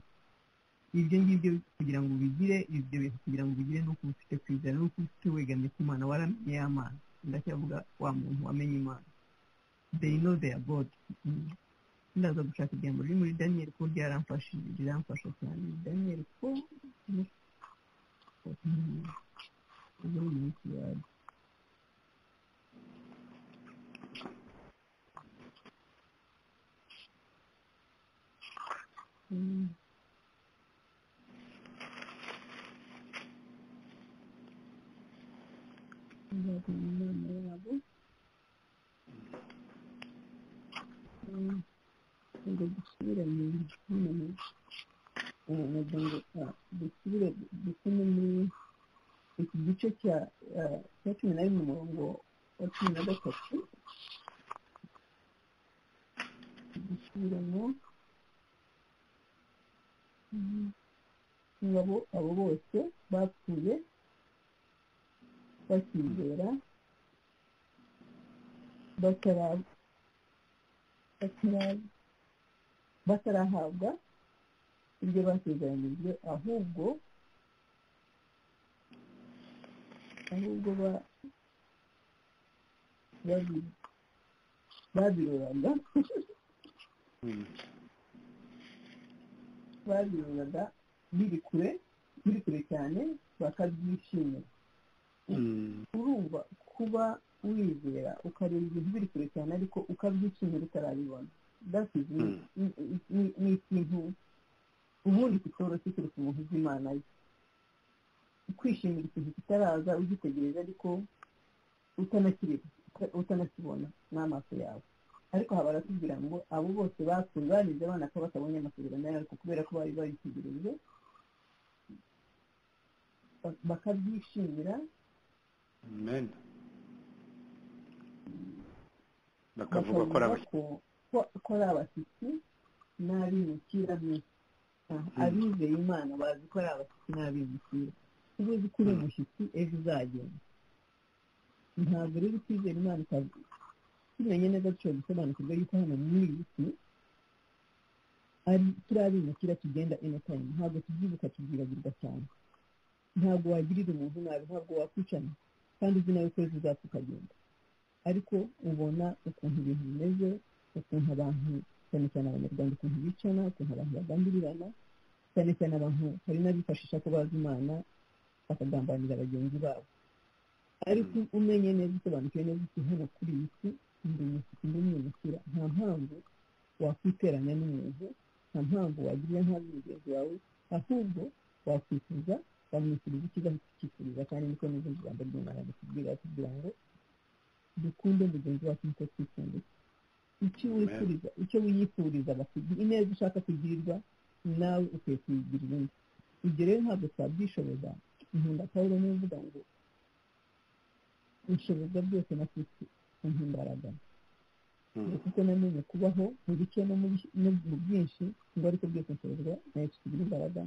ibyo ngibyo kugira ngo ubigire ibyo bintu kugira ngo ubigire nuko ufite kwizera nuko ufite wegamye ku mana waramenye ya mana ndacyavuga wa muntu wamenye imana they know their god Mm. ndaza gushaka ijambo riri muri daniyeli ko ryaramfashije riramfasha cyane daniyeli ko Mm. Ubu ni umunsi wawe. Mm. bazana inama yabo Mm, ngo dusubire mu hano mu- eh, nagira ngo, ah, dusubire dusome muri ku gice cya eh, cya cumi na rimwe umurongo wa cumi na gatatu gusubiramo Mm. abo abo bose bapfuye bakizera batara- batara- batarahabwa ibyo basezeranyijwe ahubwo ahubwo ba- babi- babiruraga babiruraga biri kure biri kure cyane bakabyishimira urumva kuba wizera ukareba ibintu biri kure cyane ariko ukabyishimira utarabibona that is ni- Mm. ni- ni- ni ikintu ubundi kitoroshye kereka umuntu uzi imana ye kwishimira ikintu kitaraza ugitegereje ariko utanakireba uta- utanakibona n'amaso yawe ariko haba baratubwira ngo abo bose bapfuye barize abana ko batabonye amasezerano yabo ariko kubera ko bari babitegereje ba- bakabyishimira amen bakavuga ko ari abashyitsi ko- ko- ko ari abashyitsi n'abimukira abizeye imana bazi ko ari abashyitsi n'abimukira uba uzi ko uri umushyitsi ejo uzagenda ntabwo rero ukwizera imana ukavuga tumenye neza dushobora gusobanukirwa yuko hano muri iyi si ari- turi abimukira tugenda inotayime ntabwo tubyibuka tubyibagirwa cyane ntabwo wagirira umuntu nabi ntabwo wakwicana kandi uzi nawe ko ejo uzapfa ukagenda ariko ubona ukuntu ibintu bimeze ukuntu abantu cyane cyane abanyarwanda ukuntu bicana ukuntu abantu bagambirirana cyane cyane abantu hari n'abifashisha ko bazi imana bakagambanira bagenzi babo ariko umenye neza usobanukiwe neza isi hano kuri iyi si ndi umushyitsi ndi umwimukira nta mpamvu wakwiteranya n'umuntu nta mpamvu wagirira nabi mugenzi wawe ahubwo wakwifuza wamwishyuriza icyiza kukifuriza kandi niko n'izindi ijambo ry'imana ritubwira kugira ngo dukunde mugenzi wacu niko twikunde icyo wifuriza icyo wiyifuriza bakugira ineza ushaka kugirirwa nawe ukwiye kuyigirira undi ibyo rero ntabwo twabyishoboza nkunda pawulo niwe uvuga ngo inshoboza byose na kristo impimbaraga ngo kuko namenye kubaho mu bike no mu bi- no mu byinshi ngo ariko byose nshobozwa na yesu tugira imbaraga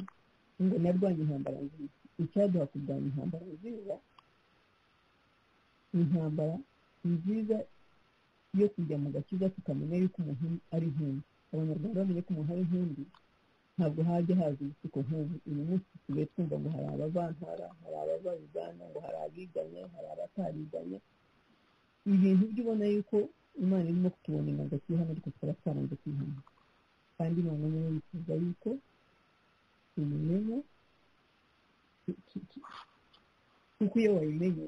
ngo narwanye intambara nziza icyaduha kurwanya intambara nziza intambara nziza yo kujya mu gakiza tukamenya yuko umuntu ari nkindi abanyarwanda bamenye ko umuntu ari nkindi ntabwo hajya haza ibisuko nk'ubu uyu munsi tusigaye twumva ngo hari abavantara hari abavayivana ngo hari abiganye hari abatariganye ibintu byo ubona yuko imana irimo kutubonera agati hano ariko tukaba twaranze kwihana kandi imana niyo yifuza yuko tuyimenya tu- tu- tu- kuko iyo wayimenye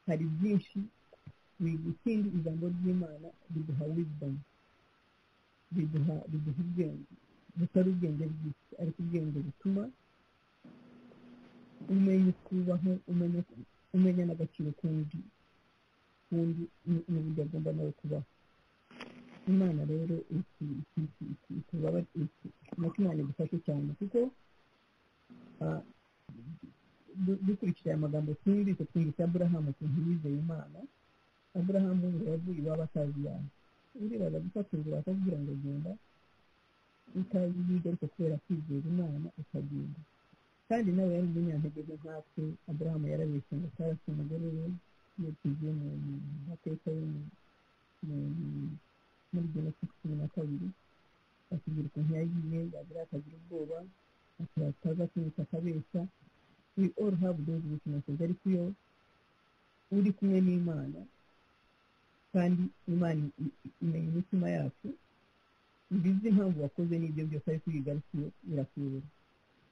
hari byinshi wiga ikindi ijambo ry'imana riduha wizidamu riduha riduha ubwenge butari ubwenge bw'isi ariko ubwenge butuma umenya kubaho umenya umenya n'agaciro k'undi k'undi n'u- n'uburyo agomba nawe kubaho imana rero iki- iki- iki- iki- itubaba iki- nuko imana idufashe cyane kuko ah, du- dukurikije aya magambo twumvise twumvise aburahamu ukuntu yizeye imana aburahamu yavuye iwabo atazi iyabo uribaza gufata inzu bakakubwira ngo genda utazi ibiryo ariko kubera kwizera imana ukagenda kandi nawe yari umunyantege nke nkatwe aburahamu yarabeshye ngo tarasi umugore we iyo tugiye mu mu mateka yo mu- mu- muri jenoside cumi na kabiri akubwira ukuntu yagiye yagira akagira ubwoba ataza kumwita akabeshya we all have those weaknesses ariko iyo uri kumwe n'imana kandi imana i- i- imenya imitima yacu iba izi impamvu wakoze n'ibyo byose ariko iyo uyigarukiye irakuyobora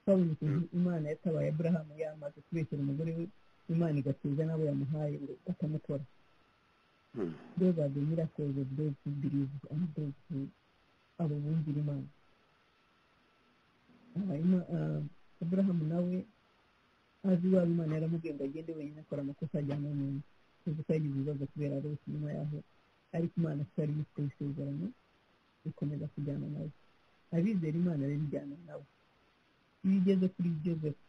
twabonye ukuntu imana yatabaye aburahamu yamaze kubeshyera umugore we imana igatuza n'abo yamuhaye ngo batamukora those are the miracles of those who believe and those who abo bumvira imana Ah, Ima- ah, aburahamu nawe azi iwabo imana yaramubwiye ngo agende wenyine akora amakosa ajyana n'undi uzi ko yagize ibibazo kubera rwose nyuma yaho ariko imana twari yitwa isezerano ikomeza kujyana nawe abizera imana rero ijyana nawe iyo ugeze kuri josefu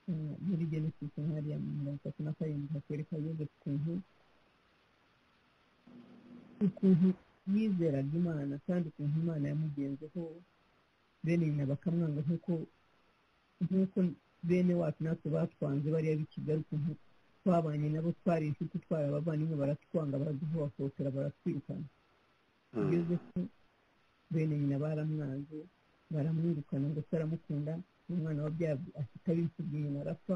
eh, muri genesise hariya mu mirongo itatu na karindwi hakwereka yozefu ukuntu ukuntu yizeraga imana kandi ukuntu imana yamugenzeho bene nyina bakamwanga nk'uko nk'uko bene wacu natwe batwanze bariya b'ikigali ukuntu twabanye nabo twari inshuti twari abavandimwe baratwanga baraduhohotera baratwirukana yozefu bene nyina baramwanze baramwirukana ngo taramukunda umwana wabyaye afite abimfubyi nyina arapfa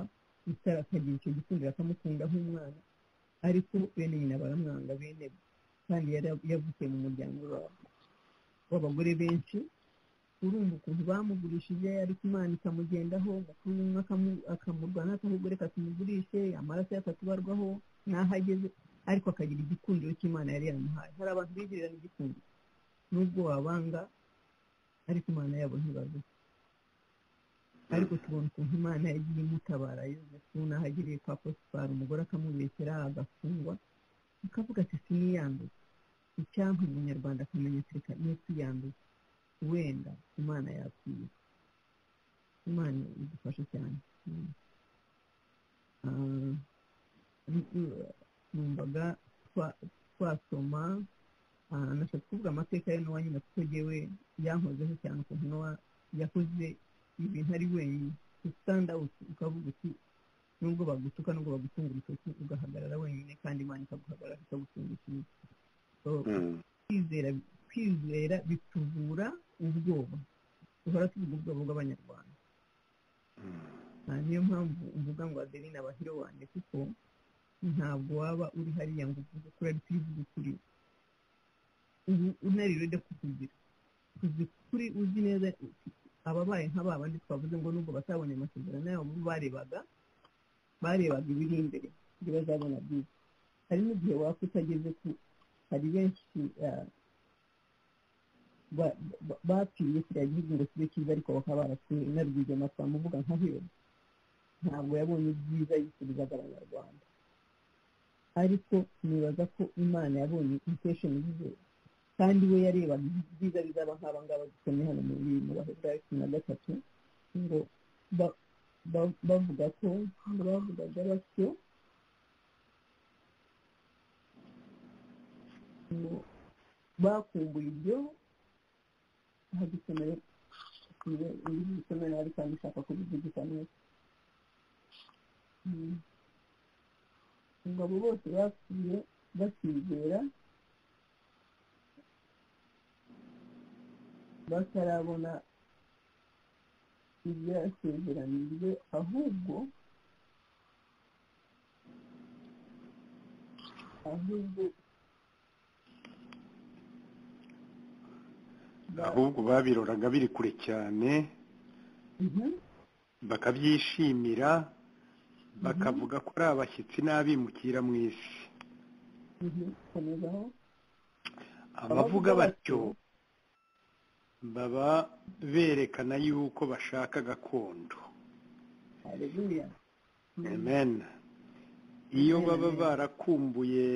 itara akagira icyo gikundira akamukunda nk'umwana ariko bene nyina baramwanga bene kandi yari yavukiye mu muryango wa- w'abagore benshi urumva ukuntu bamugurishije ariko imana ikamugendaho umukuru umwe akamu- akamurwanya akahugure katumugurishe amaraso ye akatubarwaho n'aho ageze ariko akagira igikundiro cy'imana yari yamuhaye hari abantu bigirirana igikundiro nubwo wabanga ariko imana yabo ntibazi ariko tubona ukuntu imana yagiye imutabara yozefu n'aho agiriye kwa posipari umugore akamubeshyera agafungwa akavuga ati siniyanduye icyampa umunyarwanda akamenya afurika niyo tuyanduye wenda imana yakwiye imana idufashe cyane Mm. Ah, nu- numvaga twa- twasoma ah, nashaka kuvuga amateka ya nowa nyine kuko yewe yankozeho cyane ukuntu nowa yakoze ibintu ari wenyine usitanda ukavuga uti nubwo bagutuka nubwo bagutunga urutoki ugahagarara wenyine kandi imana ikaguhagarara ikagutunga ikindi So, kwizera kwizera bituvura ubwoba duhora tuvuga ubwoba bw'abanyarwanda Ah, niyo mpamvu mvuga ngo adeline abahiro wanjye kuko ntabwo waba uri hariya ngo uvuge kuri ari twivuge kuri ubu unarire kukugira uzi kuri uzi neza ababaye nka ba bandi twavuze ngo nubwo batabonye amasezerano yabo barebaga barebaga ibiri imbere ibyo bazabona byiza hari n'igihe wapfa utageze ku hari benshi ah, ba- ba- bapfiriye kiriya gihugu ngo kibe cyiza ariko bakaba barapfuye inarwigema twamuvuga nka hero ntabwo yabonye ibyiza yifurizaga abanyarwanda ariko nibaza ko imana yabonye impesheni ze kandi we yarebaga ibyiza bizaba nk'aba ngaba dusomye hano muri mu baheburayo cumi na gatatu ngo ba- ba- bavuga ko bavugaga batyo ngo bakumbuye ibyo aha dusomeye ibiri dusomeye ariko hano ushaka kubivugisha neza Mm. ngo abo bose bapfuye bakizera batarabona ibyo yasezeranijwe ahubwo ahubwo ahubwo babiroraga biri kure cyane Mhm. bakabyishimira bakavuga ko ari abashyitsi n'abimukira mu isi Mhm. komezaho abavuga batyo baba berekana yuko bashaka gakondo haleluya amen iyo Amen, baba amen. barakumbuye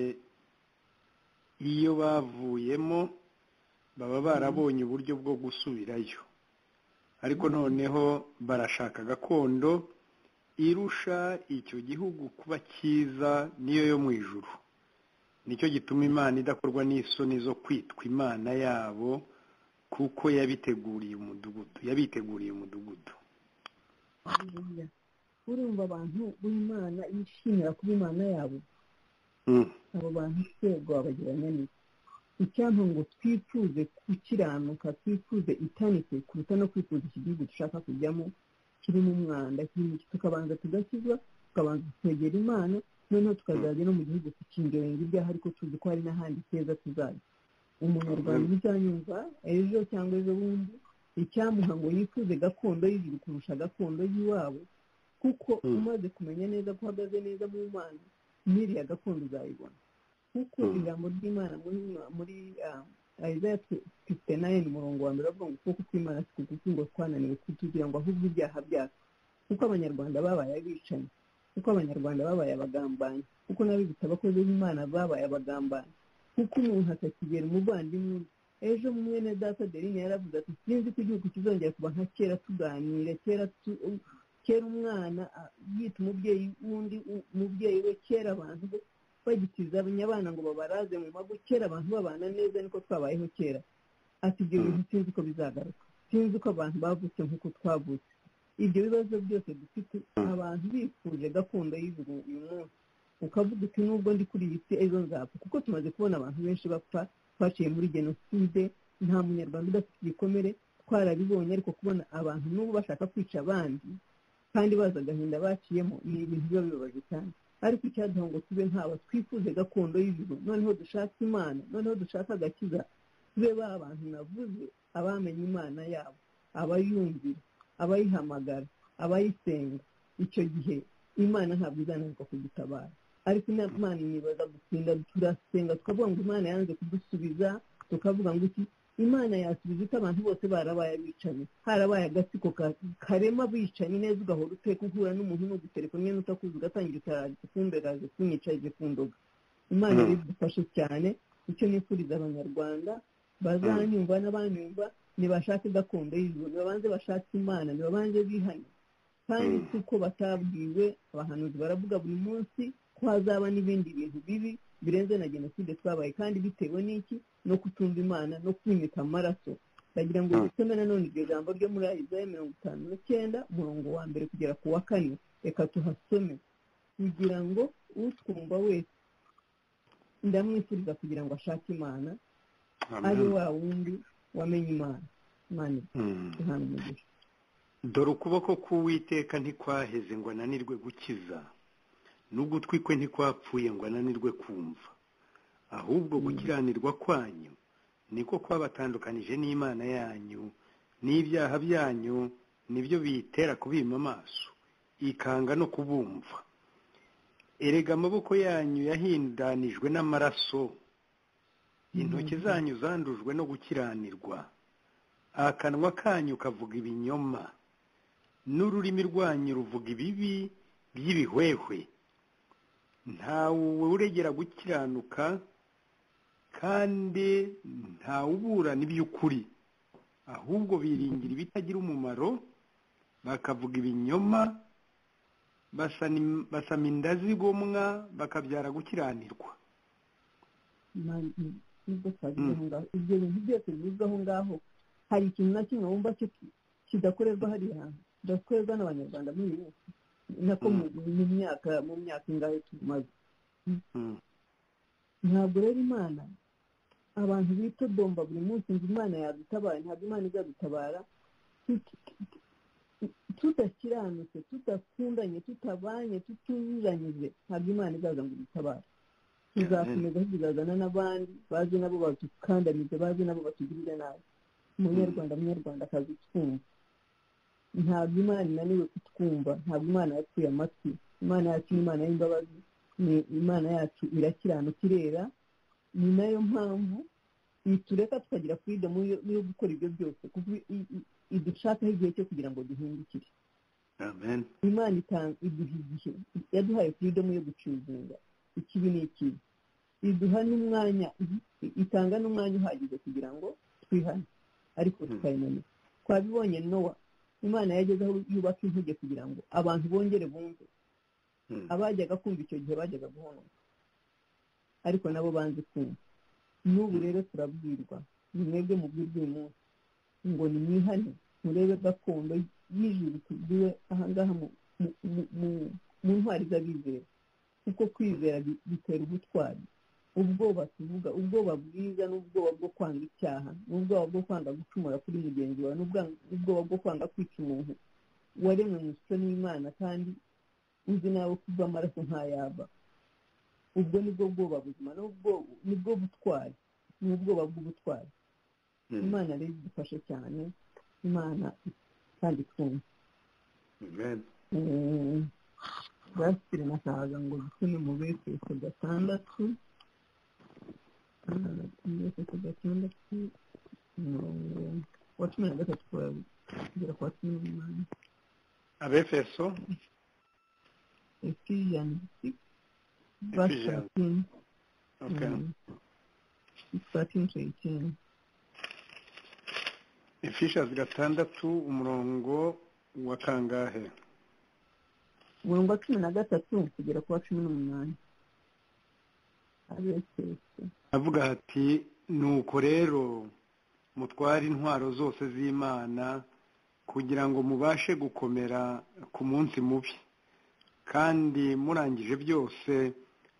iyo bavuyemo baba barabonye uburyo bwo gusubirayo ariko noneho barashaka gakondo irusha icyo gihugu kuba cyiza niyo yo mu ijuru nicyo gituma imana idakorwa n'isoni zo kwitwa imana yabo kuko yabiteguriye umudugudu yabiteguriye umudugudu haleluya urumva abantu b'imana yishimira kuba imana yabo Mm. abo bantu twebwe babagiranya neza icyampa ngo twifuze gukiranuka twifuze itanitse kuruta no kwifuza iki gihugu dushaka kujyamo kirimo umwanda kirimo iki tukabanza tugakizwa tukabanza twegera imana noneho tukazajya no mu gihugu tukingerenga ibyaha ariko tuzi ko hari n'ahandi keza tuzajya umunyarwanda uzanyumva ejo cyangwa ejo bundi icyamuha ngo yifuze gakondo y'ijuru kurusha gakondo y'iwabo kuko Mm. umaze kumenya neza ko uhagaze neza mu mana n'iriya gakondo uzayibona kuko Mm. ijambo ry'imana muri muri isaya fifite nayini umurongo wa mbere avuga ngo ukuboko kw'imana si kugufi ngo twananiwe kutugira ngo ahubwo ibyaha byacu kuko abanyarwanda babaye abicanyi kuko abanyarwanda babaye abagambanyi kuko n'abibitse abakozi b'imana babaye abagambanyi kuko umuntu atakigera umuvandimwe undi ejo mwene data adeline yaravuze ati sinzi ko igihugu kizongera kuba nka kera tuganire kera tu- kera umwana a- yita umubyeyi w'undi u- umubyeyi we kera abantu be bagitizanya abana ngo babaraze mu mago kera abantu babana neza niko twabayeho kera ati ibyo bintu sinzi ko bizagaruka sinzi ko abantu bavutse nk'uko twavutse ibyo bibazo byose dufite abantu bifuje gakondo y'ijuru uyu munsi ukavuga uti nubwo ndi kuri iyi si ejo nzapfa kuko tumaze kubona abantu benshi bapfa twaciye muri jenoside nta munyarwanda udafite igikomere twarabibonye ariko kubona abantu n'ubu bashaka kwica abandi kandi bazi agahinda baciyemo ni ibintu biba bibabaje cyane ariko icyaduha ngo tube nk'aba twifuze gakondo y'ijuru noneho dushaka imana noneho dushaka agakiza tube ba bantu navuze abamenye imana yabo abayumvira abayihamagara abayisenga icyo gihe imana ntabwo izananirwa kudutabara ariko ina- imana nibaza gutinda turasenga tukavuga ngo imana yanze kudusubiza tukavuga ngo iki imana yasubiza ite abantu bose barabaye abicanyi harabaye agatsiko ka- karema abicanyi neza ugahora uteka uhura n'umuntu n'ugutelefone n'utakuzi ugatangira utaraje kumberaje kunyicaje ku ndoga imana Mm. rero idufashe cyane icyo nifuriza abanyarwanda bazanyumva n'abanyumva nibashake gakondo y'ijuru nibabanze bashake imana nibabanze bihane kandi Mm. si uko batabwiwe abahanuzi baravuga buri munsi ko hazaba n'ibindi bintu bibi birenze na jenoside twabaye kandi bitewe n'iki no kutumva imana no kwimika amaraso ndagira ngo Mm. dusome nanone iryo jambo ryo muri isaya mirongo itanu n'icyenda umurongo wa mbere kugera ku wa kane reka tuhasome kugira ngo utwumva wese ndamwifuriza kugira ngo ashake imana ari Amen. wa wundi wamenye imana imana Mm. ihana umugisha dore ukuboko k'uwiteka ntikwaheze ngo ananirwe gukiza n'ugutwi kwe ntikwapfuye ngo ananirwe kumva ahubwo gukiranirwa kwanyu niko kwabatandukanije n'imana yanyu n'ibyaha byanyu nibyo biyitera kubima amaso ikanga no kubumva erega amaboko yanyu yahindanijwe n'amaraso intoki zanyu zandujwe no gukiranirwa akanwa kanyu kavuga ibinyoma n'ururimi rwanyu ruvuga ibibi by'ibihwehwe ntawe uregera gukiranuka kandi ntawuburana iby'ukuri ahubwo biringira ibitagira umumaro bakavuga ibinyoma basana- basama inda zigomwa bakabyara gukiranirwa Imana ni- nibwo twagize aho ngaho ibyo bintu byose bivuzwe aho ngaho hari ikintu na kimwe wumva cyo ki- kidakorerwa hariya hantu kidakorerwa n'abanyarwanda muri iyi minsi nako mu mu myaka mu myaka ingahe tumaze Mm, ntabwo rero imana abantu bitodomba buri munsi ngo imana yadutabara ntabwo imana izadutabara Tut- tudakiranutse tudakundanye tutabanye tutujujanyije ntabwo imana izaza ngo idutabare tuzakomeza tuzazana n'abandi baze nabo badukandamize baze nabo batugirire nabi munyarwanda munyarwanda akazi twumva ntabwo imana inaniwe kutwumva ntabwo imana yapfuye amatwi imana yacu ni imana y'imbabazi ni imana yacu irakiranuka irera ni nayo mpamvu itureka tukagira freedom yo yo gukora ibyo byose kuko i- i- idushakaho igihe cyo kugira ngo duhindukire amen imana itanga iduha igihe yaduhaye freedom yo gucuzinga ikibi n'ikibi iduha n'umwanya itanga n'umwanya uhagije kugira ngo twihane ariko Mm. tukayinanira twabibonye nowa imana yageze aho yubaka inkuge kugira ngo abantu bongere bumve Mm, abajyaga kumva icyo gihe bajyaga guhonoka ariko nabo banze kumva n'ubu rero turabwirwa ni mwebwe mubwirwa uyu munsi ngo nimwihane murebe gakondo y'ijuru tubwiwe ahangaha mu- mu- mu- mu- mu ntwari z'abizera kuko kwizera bi- bitera ubutwari ubwoba tuvuga ubwoba bwiza n'ubwoba bwo kwanga icyaha n'ubwoba bwo kwanga gucumura kuri mugenzi wawe n'ubwa- n'ubwoba bwo kwanga kwica umuntu waremwe mu ishusho n'imana kandi uzi nawe kuva amaraso ntayaba ubwo nibwo bwoba buzima nubwo nibwo butwari ni ubwoba bw'ubutwari mm, imana rero idufashe cyane imana kandi twumva amen basire nashakaga ngo dusome mu befeso gatandatu Ah, mu befeso gatandatu umurongo wa cumi na gatatu kwa- kugera kwa cumi n'umunani abefeso efesiyani Ephesians. basatini okay starting to 18. efishasi gatandatu umurongo wa kangahe burunga cumi na gatatu kugera ku wa cumi n'umunani abesese avuga ati nuko rero mutware intwaro zose z'imana kugira ngo mubashe gukomera ku munsi mubi kandi murangije byose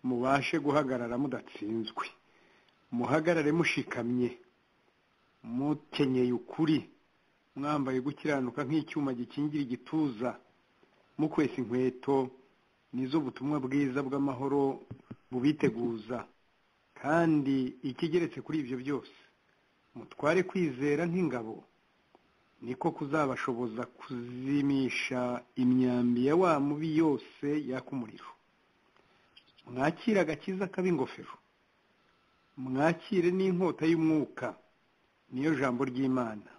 mubashe guhagarara mudatsinzwe muhagarare mushikamye mukenyeye ukuri mwambaye gukiranuka nk'icyuma gikingira igituza mukwesa inkweto nizo butumwa bwiza bw'amahoro bubiteguza kandi ikigeretse kuri ibyo byose mutware kwizera nk'ingabo niko kuzabashoboza kuzimisha imyambi ya wa mubi yose yaka umuriro mwakire agakiza k'ab'ingofero mwakire n'inkota y'umwuka niyo jambo ry'imana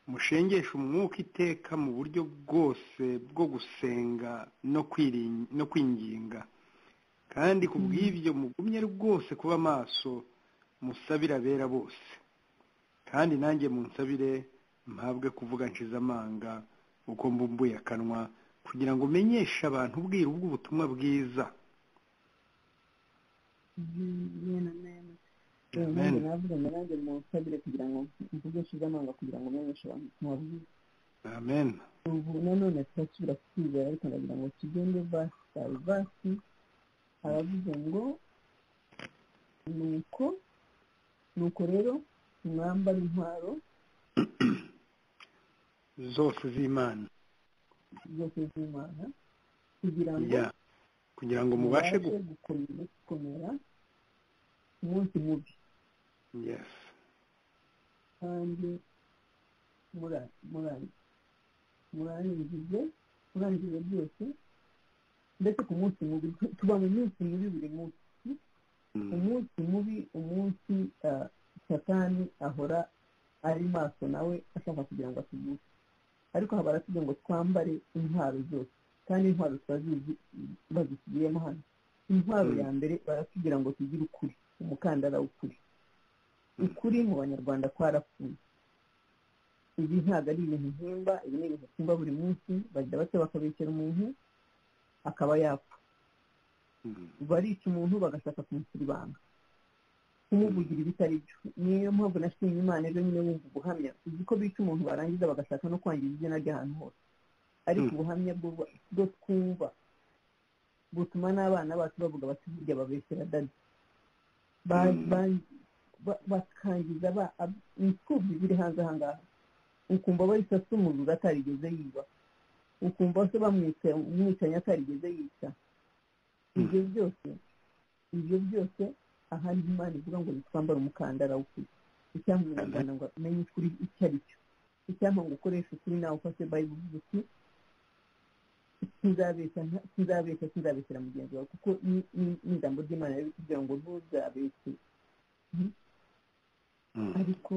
mushengeshe umwuka iteka mu buryo bwose bwo gusenga no kwiri- no kwinginga kandi ku bw'ibyo mugumye rwose kuba maso musabira abera bose kandi nanjye munsabire mpabwe kuvuga nshize amanga uko mbumbuye akanwa kugira ngo menyeshe abantu ubwiru bw'ubutumwa bwiza yena mena Amen. nanjye navuganye nanjye munsabire kugira ngo mvuge nshize amanga kugira ngo menyeshe abantu ubutumwa bwiza amen ubu nanone turasubira kwizera ariko ndagira ngo tugende vasi bayi vasi aravuze ngo nuko nuko rero mwambara intwaro zose z'imana zose z'imana kugira ngo ya kugira ngo mubashe gu gukomera gukomera umunsi mubi yes kandi mura- mura- murangize murangize byose ndetse ku munsi mubi tu- tuba mu minsi mibi buri munsi Mm. umunsi mubi umunsi ah, satani ahora ari maso nawe ashaka kugira ngo atuguke ariko haba aratugira ngo twambare intwaro zose kandi intwaro turazizi bazisubiyemo hano intwaro Mm. ya mbere baratubwira ngo tugire ukuri umukandara w'ukuri Mm. ukuri mu banyarwanda kwarapfuye ibi ntabwo ari ibintu mpimba ibi ni ibintu mpimba buri munsi bajya bato bakabeshyera umuntu akaba yapfa Mm. barica umuntu bagashaka kumusuribanga kumuvugira ibitari byo niyo mpamvu nashimye imana ejo nyine wumva ubuhamya uzi ko bica umuntu barangiza bagashaka no kwangiza izina ry'ahantu hose ariko Mm. ubuhamya bwo- bwo twumva butuma n'abana bacu bavuga bati burya babeshyera dadi Ba- Mm. ba- ba- bakangiza ba- ab- imfubyi ziri hanze ahangaha ukumva bayisasa umuriro atarigeze yiba ukumva se bamwica umwicanyi atarigeze yica ibyo byose ibyo byose ahari imana ivuga ngo twambare umukandara w'ukuri icyampa umunyarwanda ngo amenye ukuri icyo ari cyo icyampa ngo ukoreshe ukuri nawe ufashe bayibuli uvuga uti tuzabeshya nta- tuzabeshya tuzabeshyira mugenzi wawe kuko ni- ni ni ijambo ry'imana riri kugira ngo ntuzabeshye Mm. ariko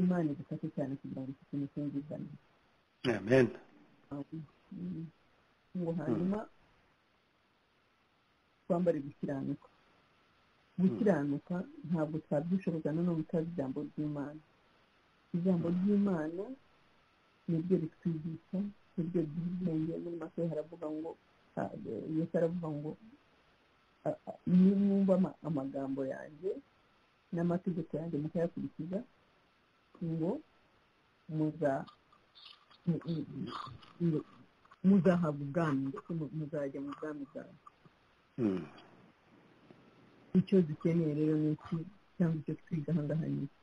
imana idufashe cyane kugira ngo ifite imitungo izana amen ngo hanyuma twambare gukiranuka gukiranuka ntabwo twabyishoboza nanone utazi ijambo ry'imana ijambo ry'imana niryo ritwigisha niryo riduha ubwenge muri make haravuga ngo ah, yesu aravuga ngo ah, ah, nimwumva ama- amagambo yanjye n'amategeko yanjye mukayakurikiza ngo muza mu- mu- mu- muzahabwa ubwami ndetse mu- muzajya mu bwami bwawe Mm. icyo dukeneye rero ni iki cyangwa icyo twiga ahangaha ni iki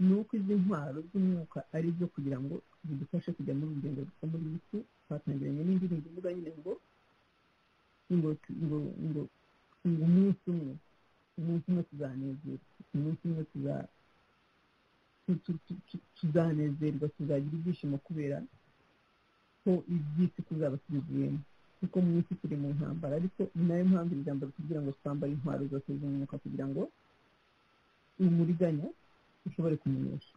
ni uko izi ntwaro z'umwuka ari zo kugira ngo zidufashe kujya muri urugendo rwo muri iyi si twatangiranye n'indirimbo ivuga nyine ngo ngo ngo ngo ngo umunsi umwe umunsi umwe tuzanezerwa umunsi umwe tuza tu- tu- tu- tu- tuzanezerwa tuzagira ibyishimo kubera ko iby'isi tuzaba tubivuyemo kuko mu isi turi mu ntambara ariko ni nayo mpamvu iri jambo kugira ngo twambare intwaro zose z'umwuka kugira ngo umuriganya ushobore kumenyesha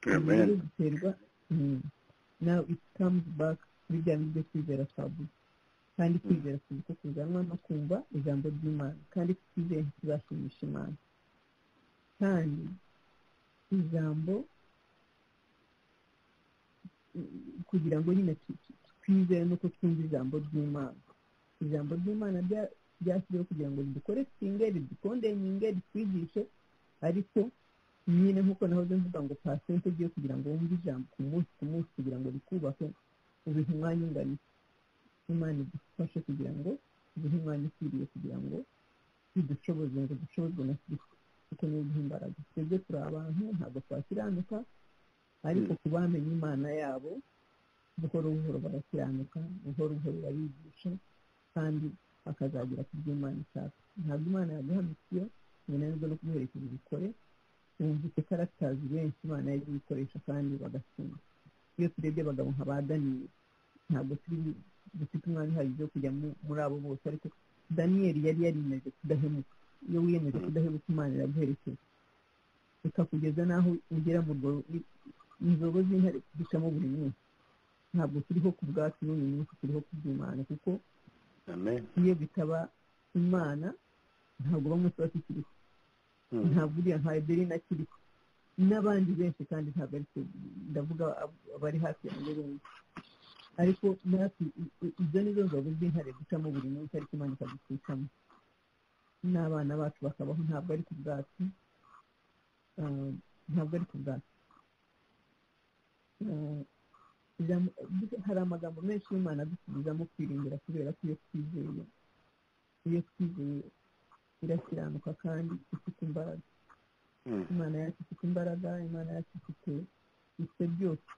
Ibyo rero amen biterwa mm, now it comes back kuri bya bindi byo kwizera twavuze kandi kwizera kuzi ko kuzanwa no kumva ijambo ry'imana kandi twizeye ntituzashimisha imana kandi ijambo mm, kugira ngo nyine tu- tu- tu- twizera nuko twumva ijambo ry'imana ijambo ry'imana rya- ryashyiriweho kugira ngo ridukore twinge ridukondenge ritwigishe ariko nyine nk'uko nahoze mvuga ngo pasente ugiye kugira ngo wumve ijambo ku munsi ku munsi kugira ngo rikubahe ubihe umwanya ungana iki? imana idufashe kugira ngo ubihe umwanya ukwiriye kugira ngo bidushoboze ngo dushobozwe na kristo kuko niyo duha imbaraga twebwe turi abantu ntabwo twakiranuka ariko ku bamenye imana yabo buhoro buhoro barakiranuka buhoro buhoro barigisha kandi bakazagera ku byo imana ishaka ntabwo imana yaguhamikiye binanirwa no kumuherekeza ubikore wumvise karatazi benshi imana yagiye ikoresha kandi bagasinda iyo turebye abagabo nka ba daniyeli ntabwo turi dufite umwanya uhagije wo kujya mu- muri abo bose ariko daniyeli yari yariyemeje kudahemuka iyo wiyemeje kudahemuka imana iraguherekeza ikakugeza n'aho ugera mu rwo- inzogo z'intare ducamo buri munsi ntabwo turiho ku bwacu n'uyu munsi turiho ku bw'imana kuko amen iyo bitaba imana ntabwo bamwe tuba tukiriho Mm. ntabwo uriya nka eberina akiriho n'abandi benshi kandi ntabwo ari twe ndavuga ab- abari hafi yanjye benshi ariko natwe i- i- izo nizo nzoga z'intare ducamo buri munsi ariko imana ikadutwikamo n'abana bacu bakabaho ntabwo ari ku bwacu Ah, ntabwo ari ku bwacu Ah, ijambo- hari amagambo menshi y'imana adusubizamo kwirindira kubera ko iyo twizeye iyo twizeye irakiranuka kandi ifite imbaraga Mm. imana yacu ifite imbaraga imana yacu ifite ibyo byose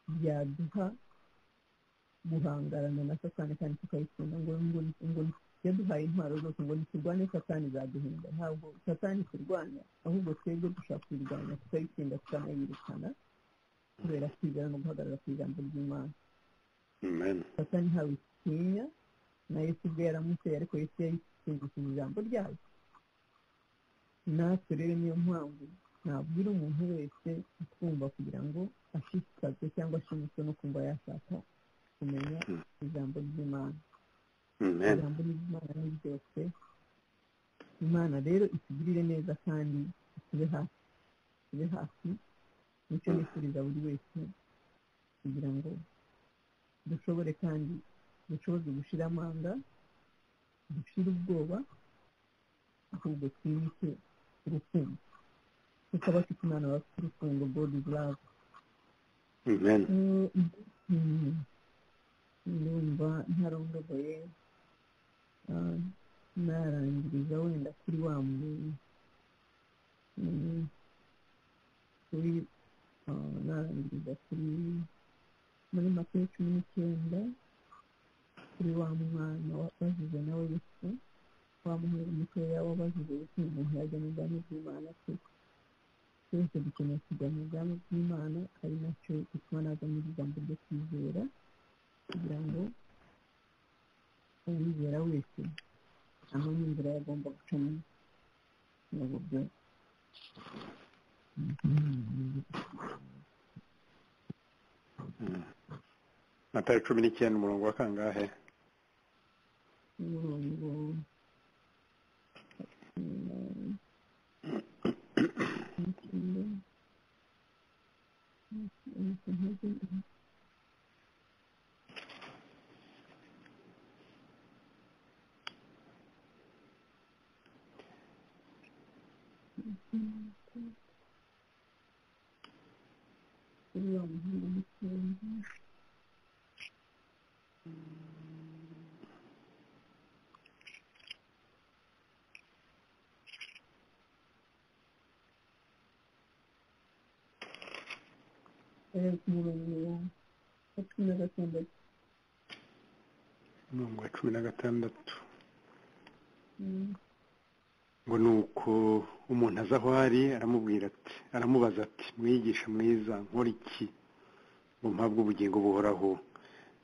byaduha guhangarana na satani kandi tukayikunda ngo ngo ngo yaduhaye intwaro zose ngo ntiturwane satani zaduhinda ntabwo satani turwanya ahubwo twebwe dushaka kuyirwanya tukayitsinda tukanayirukana kubera kwizera no guhagarara ku ijambo ry'imana amen satani ntawe utinya na yesu ubwe yaramuteye ariko yesu yayitungishije ijambo ryayo natwe rero niyo mpamvu nabwira umuntu wese utwumva kugira ngo ashishikazwe cyangwa ashimishwe no kumva yashaka kumenya Mm. ijambo ry'imana amen ijambo ry'imana ni ryose imana rero itugirire neza kandi itube hafi itube hafi nicyo nifuriza buri wese kugira ngo dushobore kandi dushoboze gushira amanga dushire ubwoba ahubwo twimike urukundo kuko abafite imana bafite urukundo god is love amen Mm. ndumva ntarondogoye Ah, narangiriza wenda kuri wa muntu Mm. kuri ah, narangiriza kuri muri makumya cumi n'icyenda kuri wa mwana wabazize nawe yesu wa muhungu mutoya wabazize yesu ngo umuntu yajya mu bwami bw'imana se twese dukeneye kujya mu bwami bw'imana ari nacyo gituma naza muri ijambo ryo kwizera kugira ngo uwizera wese amenye inzira yagomba gucamo mu buryo matara cumi n'icyenda umurongo wa kangahe umurongo uriya muhungu mutoya ari ku murongo wa cumi na gatandatu umurongo wa cumi na gatandatu Mm. ngo ni uko umuntu aza aho ari aramubwira ati aramubaza ati mwigisha mwiza nkora iki ngo mpabwe ubugingo buhoraho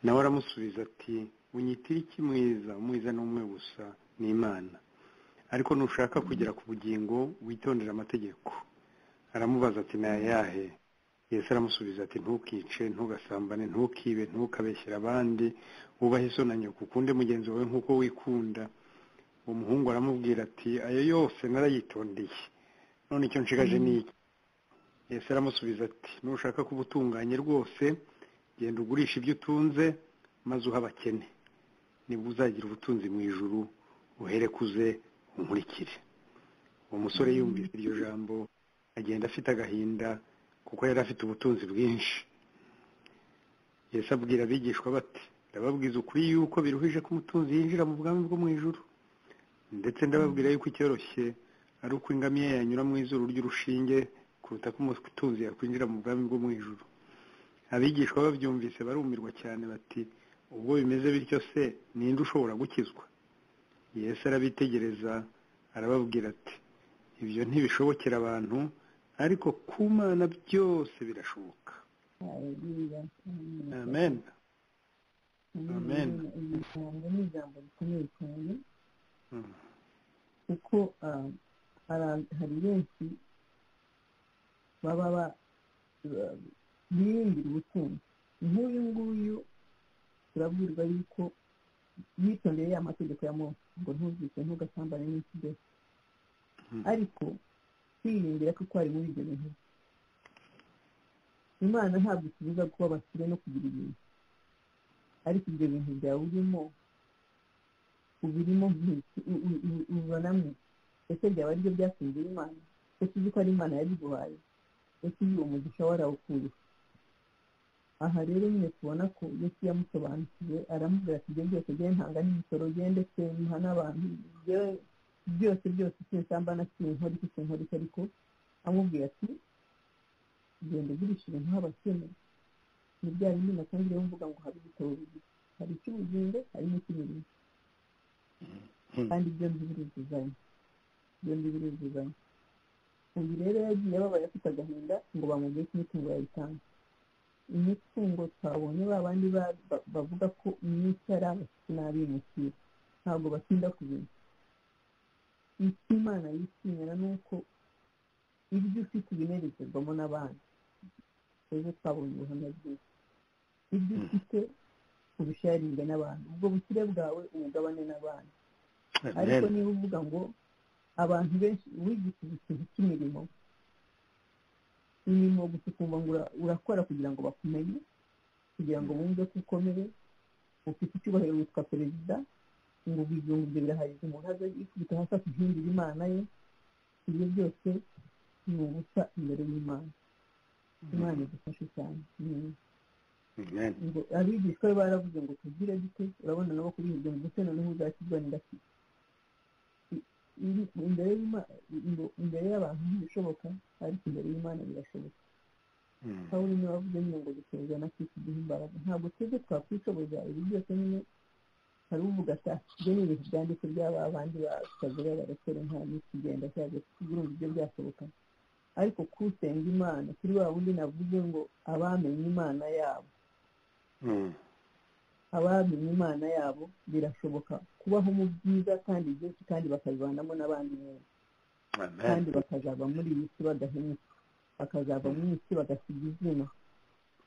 nawe aramusubiza ati unyitira iki mwiza mwiza ni umwe gusa ni imana ariko nushaka kugera ku bugingo witondere amategeko aramubaza ati ni ayahe yesu aramusubiza ati ntukice ntugasambane ntukibe ntukabeshyere abandi wubahe so na nyoko ukunde mugenzi wawe nk'uko wikunda umuhungu aramubwira ati ayo yose narayitondeye none icyo nshigaje ni iki yesu aramusubiza ati nushaka kuba utunganye rwose genda ugurisha ibyo utunze maze uha abakene nibwo uzagira ubutunzi mu ijuru uhere kuze unkurikire uwo musore yumvise iryo jambo agenda afite agahinda kuko yari afite ubutunzi bwinshi Yesu abwira abigishwa bati ndababwiza ukuri yuko biruhije ko umutunzi yinjira mu bwami bwo mu ijuru ndetse ndababwira yuko icyoroshye ari uko ingamiya yanyura mu izuru ry'urushinge kuruta ko umutunzi yakwinjira mu bwami bwo mu ijuru abigishwa babyumvise barumirwa cyane bati ubwo bimeze bityo se ninde ushobora gukizwa Yesu arabitegereza arababwira ati ibyo ntibishobokera abantu ariko ku mana byose birashoboka amen Amen. ijambo ni ijambo rikomeye cyane kuko ah, hari hari benshi baba ba- ba- biringira ubutunzi nk'uyu nguyu turabwirwa yuko yitondeye ya mategeko ya mose ngo ntuzice ntugasambane n'ikidesi Mhm. ariko kwiyumvira ko ari muri ibyo bintu imana ntabwo itubuza kuba abakire no kugira ibintu ariko ibyo bintu byawe urimo ubirimo nk'iki u- u- u- ubibonamo ese byaba ari byo byatungira imana ese uzi ko ari imana yabiguhaye ese uyu uwo mugisha warawukuriye aha rero nyine tubona ko yesu yamusobanukiwe aramubwira ati ibyo byose bye ntanga n'imisoro bye ndetse muha n'abantu yewe byose byose sinsamba na sinkora iki sinkora iki ariko amubwira ati genda ugurisha ibintu h'abakene ni bya bindi natangiriyeho mvuga ngo habe ibitabo bibiri hari icy'ubugingo hari n'icy'imirimo kandi byombi biruzuzanya byombi biruzuzanya uyu rero yagiye babaye afite agahinda ngo bamubwire ko imitungo yayitanga imitungo twabonye ba bandi ba- ba- bavuga ko imyuka ari abakiri n'abimukira ntabwo batinda ku bintu icyo imana yishimira ni uko ibyo ufite ubinerekerwamo n'abandi ejo twabonye ubuhamya bwiza ibyo ufite ubisharinge n'abantu ubwo bukire bwawe ubugabane n'abandi ariko niba uvuga ngo abantu benshi wigishije ikintu cy'imirimo imirimo gusa ukumva ngo ura- urakora kugira ngo bakumenye kugira ngo bumve ko ukomeye ufite icyubahiro witwa perezida ngo ubwiyungu ibyo birahagije umuntu aze yikubita hasi akihindura imana ye ibyo byose ni ubusa imbere y'imana imana idufashe cyane Mm. amen ngo abigishwa be baravuze ngo tugire dute urabona nabo kubihirwa ngo ndetse noneho uzakizwa n'indashyi I- iri- imbere y'Ima- ngo imbere y'abantu ntibishoboka ariko imbere y'imana birashoboka Mm. pawulo niwe wavuze nyine ngo duterwa na kristo duha imbaraga ntabwo twebwe twakwishoboza ibi byose nyine hari uvuga ati "Ah, ibyo ni ibintu byanditse by'aba bandi basabira barakora nta n'ikigenda cyangwa kugira ibyo byashoboka ariko kusenga imana kuri wa wundi navuze ngo abamenye imana yabo Mm. abamenye imana yabo birashoboka kubaho mu byiza kandi byinshi kandi bakabibanamo n'abandi neza amen kandi bakazaba muri iyi si badahemuka bakazaba mu isi bagasiga izina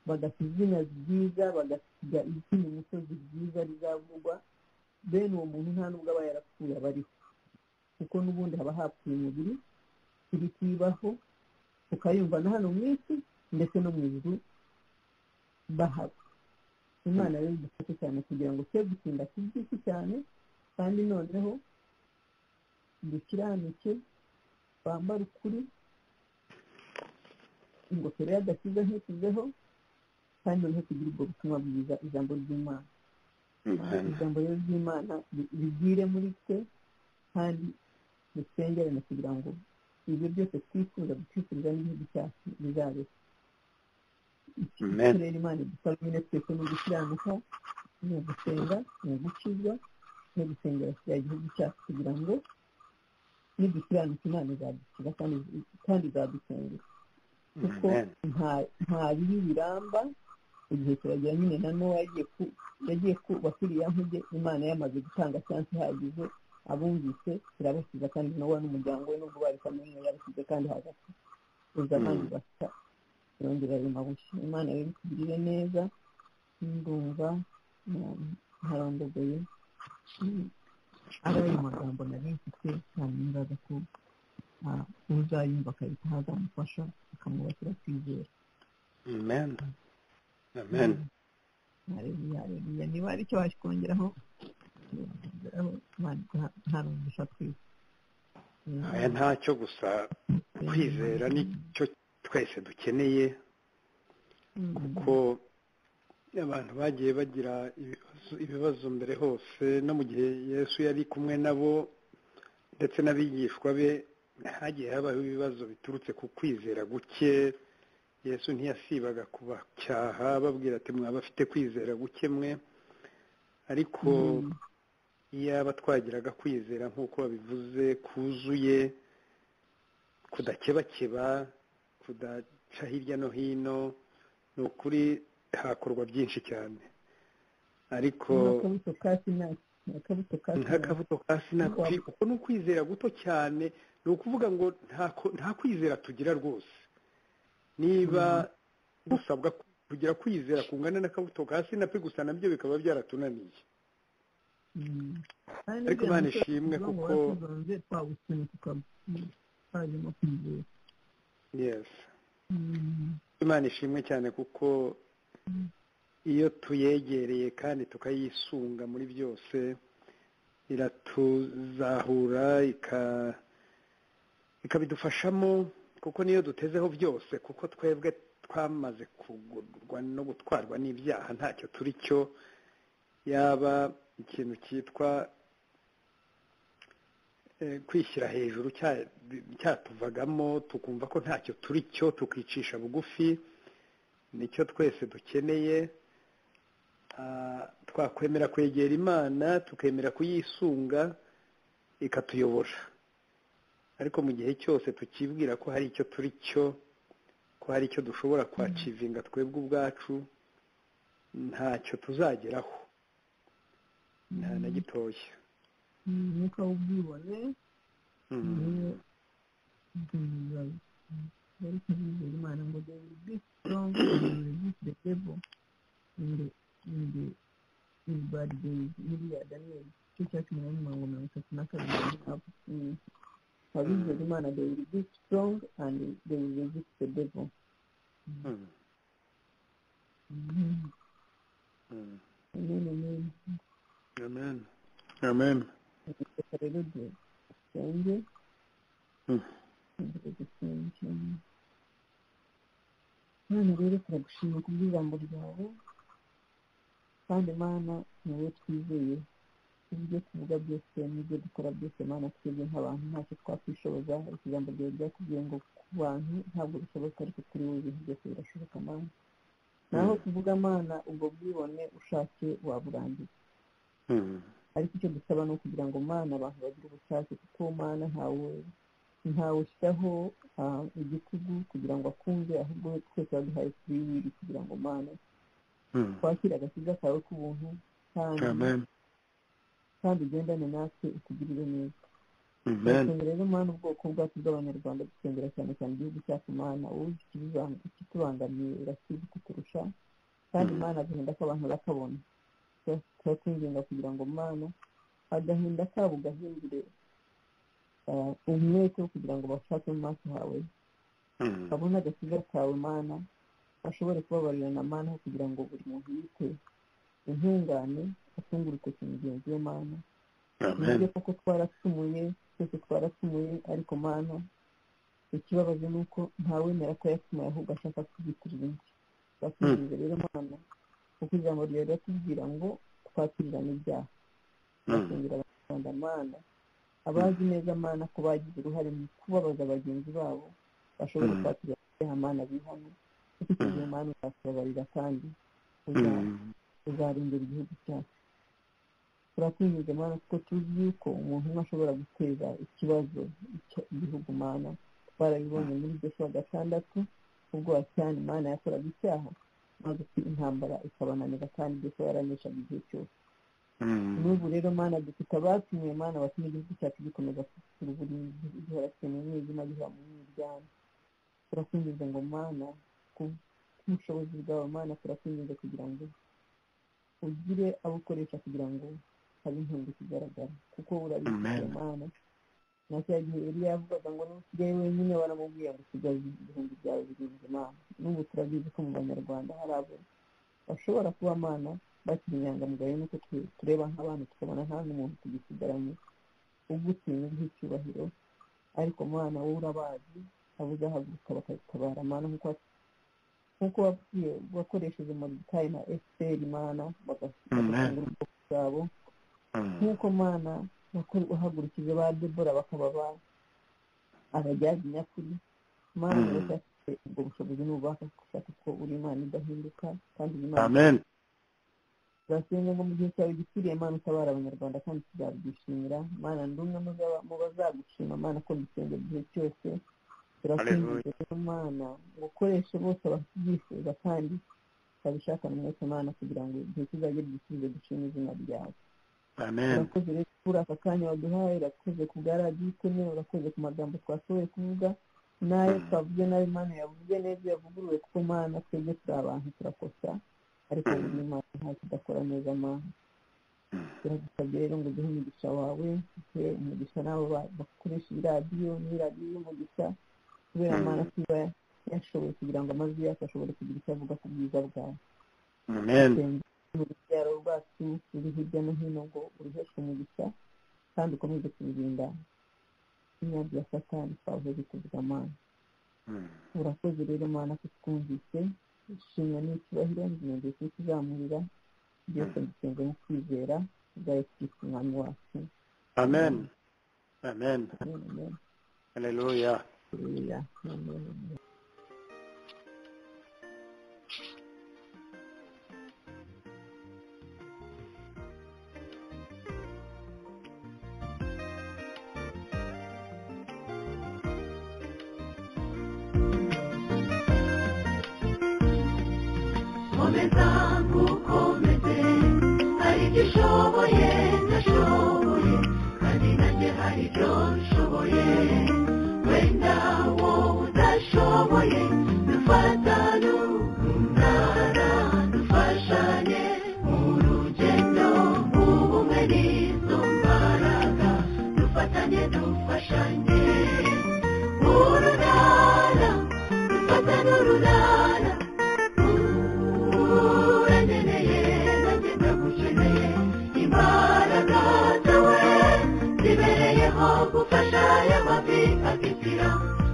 bagasiga izina ryiza bagasiga izina umusozi ryiza rizavugwa bene uwo muntu nta nubwo aba yarapfuye aba ariho kuko n'ubundi haba hapfuye umubiri ibikibaho tukayumva na hano mu isi ndetse no mu ijuru bahaba imana rero idufashe cyane kugira ngo twe gutinda ku by'isi cyane kandi noneho dukiranike twambare ukuri ingofero y'agakiza ntituzeho kandi noneho tugira ubwo butumwa bwiza ijambo ry'imana amen ijambo rero ry'imana ri- rigire muri twe kandi dusengerane kugira ngo ibyo byose twifuza gutwifuriza n'igihugu cyacu bizabe amen turere imana idusaba nyine twese ni ugukiranuka ni ugusenga ni ugukizwa ni ugusengera kiriya gihugu cyacu kugira ngo nidukiranuka imana izadukiza kandi kandi izadusengera kuko amen nta- nta bibi biramba igihe kiragera nyine na nowa yagiye ku- yagiye kuba kuriya nkuge imana yamaze gutanga chansi ihagije abumvise irabasiza kandi nowa n'umuryango we nubwo bari kamwe yarasize kandi hagati uza abandi basa yongera ayo mabuye imana rero itugirire neza ndumva mm, ntarondogoye Mm, ari ayo magambo nari mfite ntabibaza ko ah, uzayumva akahita hazamufasha akamwubakira kwizera amen amen hareruya hareruya niba hari icyo wakongeraho wakongeraho ntarumvisha twese aya ntacyo gusa kwizera nicyo twese dukeneye kuko abantu bagiye bagira ibibazo- ibibazo mbere hose no mu gihe yesu yari kumwe nabo ndetse n'abigishwa be hagiye habaho ibibazo biturutse ku kwizera guke yesu ntiyasibaga kubacyaha babwira ati mwaba afite kwizera guke mwe ariko iyaba twagiraga kwizera nk'uko babivuze kuzuye kudakebakeba kudaca hirya no hino ni ukuri hakorwa byinshi cyane ariko n'akabuto ka sinasi n'akabuto ka sinasi nk'akabuto ka sinakwi kuko ni ukwizera guto cyane ni ukuvuga ngo nta ko- nta kwizera tugira rwose niba dusabwa kugira kwizera kungana n'akabuto ka sinakwi gusa nabyo bikaba byaratunaniye ariko Imana ishimwe kuko- twawusunikuka twajemo kwizera yes Mm. imana ishimwe cyane kuko iyo tuyegereye kandi tukayisunga muri byose iratuzahura ika- ikabidufashamo kuko niyo dutezeho byose kuko twebwe twamaze kugurwa no gutwarwa n'ibyaha ntacyo turi cyo yaba ikintu cyitwa eh, kwishyira hejuru cya- cyatuvagamo tukumva ko ntacyo turi cyo tukicisha bugufi nicyo twese dukeneye Ah, twakwemera kwegera imana tukemera kuyisunga ikatuyobora ariko mu gihe cyose tukibwira ko hari icyo turi cyo ko hari icyo dushobora kwacivinga twebwe ubwacu ntacyo tuzageraho nta na gitoya Mm, umwuka w'ubwibone Mhm. niyo bibazo bari kubizera imana ngo they will be strong and they will resist the devil in the in the in bad days biriya daniyeli cyo cya cumi na mirongo mirongo itatu na kabiri apu abizera imana they will be strong and they will resist the devil Mhm. Mm. Mhm. amen amen amen amen reka rero dusenge Mhm. tugire dusenga mana rero turagushima kubw'ijambo ryawe kandi mana ni wowe twizeye ibyo tuvuga byose n'ibyo dukora byose mana twebwe nk'abantu ntacyo twakwishoboza ariko ijambo ryawe ryakubwiye ngo ku bantu ntabwo bishoboka ariko kuri wowe ibintu byose birashoboka mana naho tuvuga mana ubwo bwibone ushatse waburangiza Mhm. ariko icyo dusaba ni ukugira ngo mana abantu bagire ubushake kuko mana ntawe ntawe ushyiraho ah, igitugu kugira ngo akunde ahubwo we twese waduhaye free will kugira ngo mana Mhm. twakire agakiza kawe k'ubuntu kandi amen kandi ugendane natwe utugirire neza amen turasengera rero mana ubwoko bwacu bw'abanyarwanda dusengera cyane cyane igihugu cyacu mana wowe ikitubang- ikitubangamiye urakizi kuturusha kandi Mm. mana agahinda k'abantu bakabona turakwinginga kugira ngo mana agahinda kabo gahindure ah, umwete wo kugira ngo bashake mu maso hawe Mhm. babone agakiza kawe mana bashobore kubabarirana mana aho kugira ngo buri muntu yite intungane atunge urutoki mugenzi we mana amen nibyo koko twaracumuye twese twaracumuye ariko mana ikibabaje ni uko ntawemera ko yacumuye ahubwo ashaka kuzitirira undi bakizeza rero mana kuko ijambo ryawe riratubwira ngo twakirirane ibyaha Mhm. basengera abanyarwanda mana abazi neza mana ko bagize uruhare mu kubabaza bagenzi babo bashobora Mm. kwakira ibyaha mana bihano kuko icyo gihe mana uzatubabarira kandi uza- Mhm. uzarengera igihugu cyacu turakwinjiza mana kuko tuzi yuko umuntu umwe ashobora guteza ikibazo icyo igihugu mana barabibonye muri joshua gatandatu ubwo wacyane imana yakoraga icyaha maze intambara ikabananira kandi joshua yaraneshaga igihe cyose Mhm. n'ubu rero mana dufite abatumiye mana batuma igihugu cyacu gikomeza kugira uburinzi gihora kiri mu mwijima gihora mu mwiryane turakwinjiza ngo mana ku bushobozi bwawe mana turakwinjiza kugira ngo ugire abo ukoresha kugira ngo habe intungu kigaragara kuko urabizi Amen. mana na cya gihe yari yavugaga ngo n'usigaye wenyine baramubwira ngo usigaye ibihumbi byawe birindwi mana n'ubu turabizi ko mu banyarwanda hari abo bashobora kuba abana bakiri inyangamugayo nuko tu- tureba nk'abana tukabona nta n'umuntu tugisigaranye ugutinya nk'icyubahiro ariko mwana wowe urabazi abuze ahaguruka bakagutabara mana nk'uko nk'uko wabwiye wakoresheje moridikayi na esiteri mana bagasanga ubwoko bwabo nk'uko mana wako- wahagurukije ba debora bakaba ba- abajyaga inyakuri mana Mm. reka ubwo bushobozi n'ububasha gushaka ko uri imana idahinduka kandi uri imana amen turasenga ngo mu gihe cyawe gikwiriye mana utabara abanyarwanda kandi tuzabyishimira mana ndi umwe mu zaba- mu bazagushima mana ko mbisenge igihe cyose turasenga rero mana ngo ukoreshe bose ababyifuza kandi babishakana umwete mana kugira ngo igihe kizajye gisubize dushima izina ryawe amen urakoze rero kuri aka kanya waduhaye urakoze ku bwa radiyo iteme urakoze ku magambo twashoboye kuvuga n'ayo twavuze n'ayo imana yavuze neza yavuguruwe kuko mana twebwe turi abantu turakosa ariko buri imana nta kidakora neza mana turagusabye rero ngo duhe umugisha wawe duhe umugisha n'abo ba- bakoresha iyi radiyo ni radiyo y'umugisha kubera mana tuba yashoboye kugira ngo amajwi yacu ashobore kugira icyo avuga ku bwiza bwawe amen mu rubyaro rwacu ruri hirya no hino ngo uruheshe umugisha kandi ukomeze kubirinda imyanya ya satani twahuje kuvuga amana urakoze rero mana ko twumvise ishimwe n'icyubahiro ngenzi cyo kuzamurira byose dusenga no kwizera ubwayo twitwa umwami wacu amen amen Amen, amen. haleluya Hallelujah. Amen, amen. komeza nkukomeze hari ibyo ushoboye ndashoboye kandi nanjye hari ibyo nshoboye wenda wowe udashoboye dufatane urunana dufashanye mu rugendo ubumwe n'izo mbaraga dufatanye dufashanye urunana dufatane urunana uranyeneye nanjye ndagukeneye imbaraga zawe zibereyeho gufasha y'amavi akitira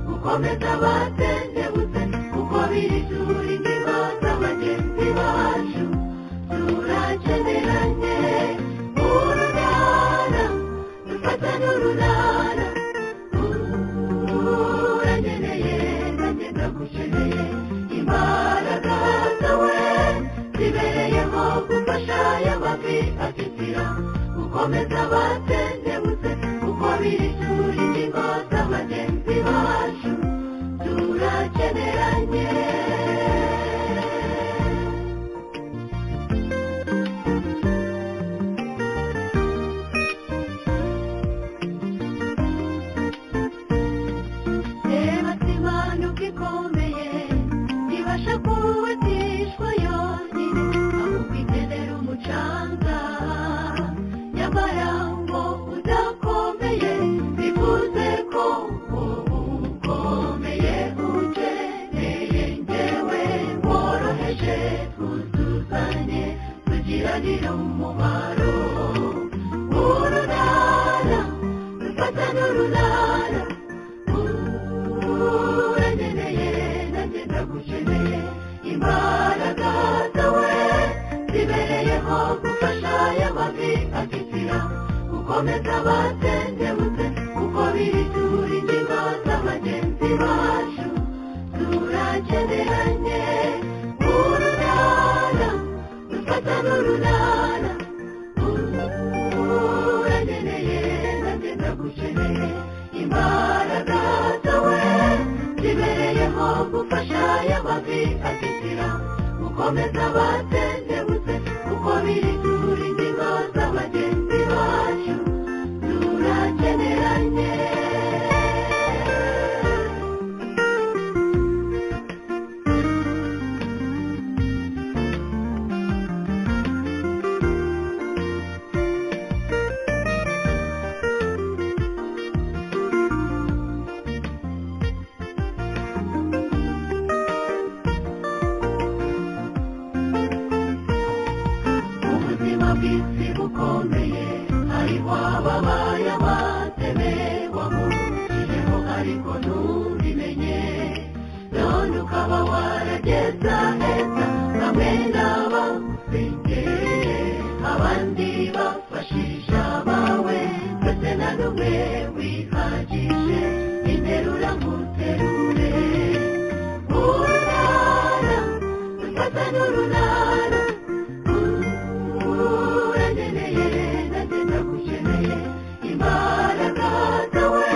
gukomeza batendebutse kuko biri turi ingingo z'abagenzi bacu turakeneranye urunana dufatane urunana uranyeneye nanjye ndagukeneye imbaraga zawe zibereyeho gufasha y'amavi afitira gukomeza batendebutse kuko biri turi ingingo z'abagenzi bacu turakeneranye reba simana uko ikomeye ntibasha kubatishwa yonyine ahubwo ikenera umucanga nyamara ngo udakomeye bivuze ko ubu ukomeye ukeneye ngewe woroheje twuzuzanye tugiranire umumaro urunana dufatane urunana uranyeneye nanjye ndagukeneye imbaraga zawe zibereyeho gufasha y'amavi afitira gukomeza batendebutse kuko biri turi ingingo z'abagenzi bacu turakeneranye urunana dufatane urunana uranyeneye nanjye ndagukeneye imbaraga zawe zibereyeho gufasha y'amavi afitira gukomeza batendebutse kuko biri turi ingingo z'abagenzi bacu turakeneranye kandi ukaba waragezaheza bamwe n'abafite abandi bafashisha abawe ndetse na rumwe wihagije interura muterure urara ufata n'urunara urageneye ndetse ndagukeneye imbaraga zawe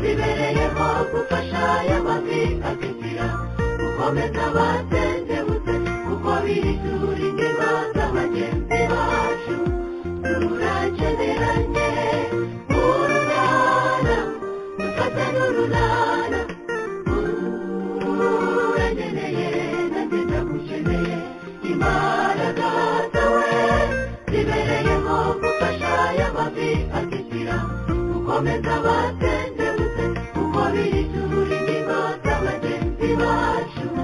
zibereyeho gufasha aya mavi akitira gukomeza batendebutse kuko bitura imbiba z'abagenzi bacu turakeneranye urunana dufate n'urunana urageneye nanjye ndagukeneye imbaraga zawe zibereyeho gufasha aya mavi akitira gukomeza batendebutse kuko bitura imbiba z'abagenzi bacu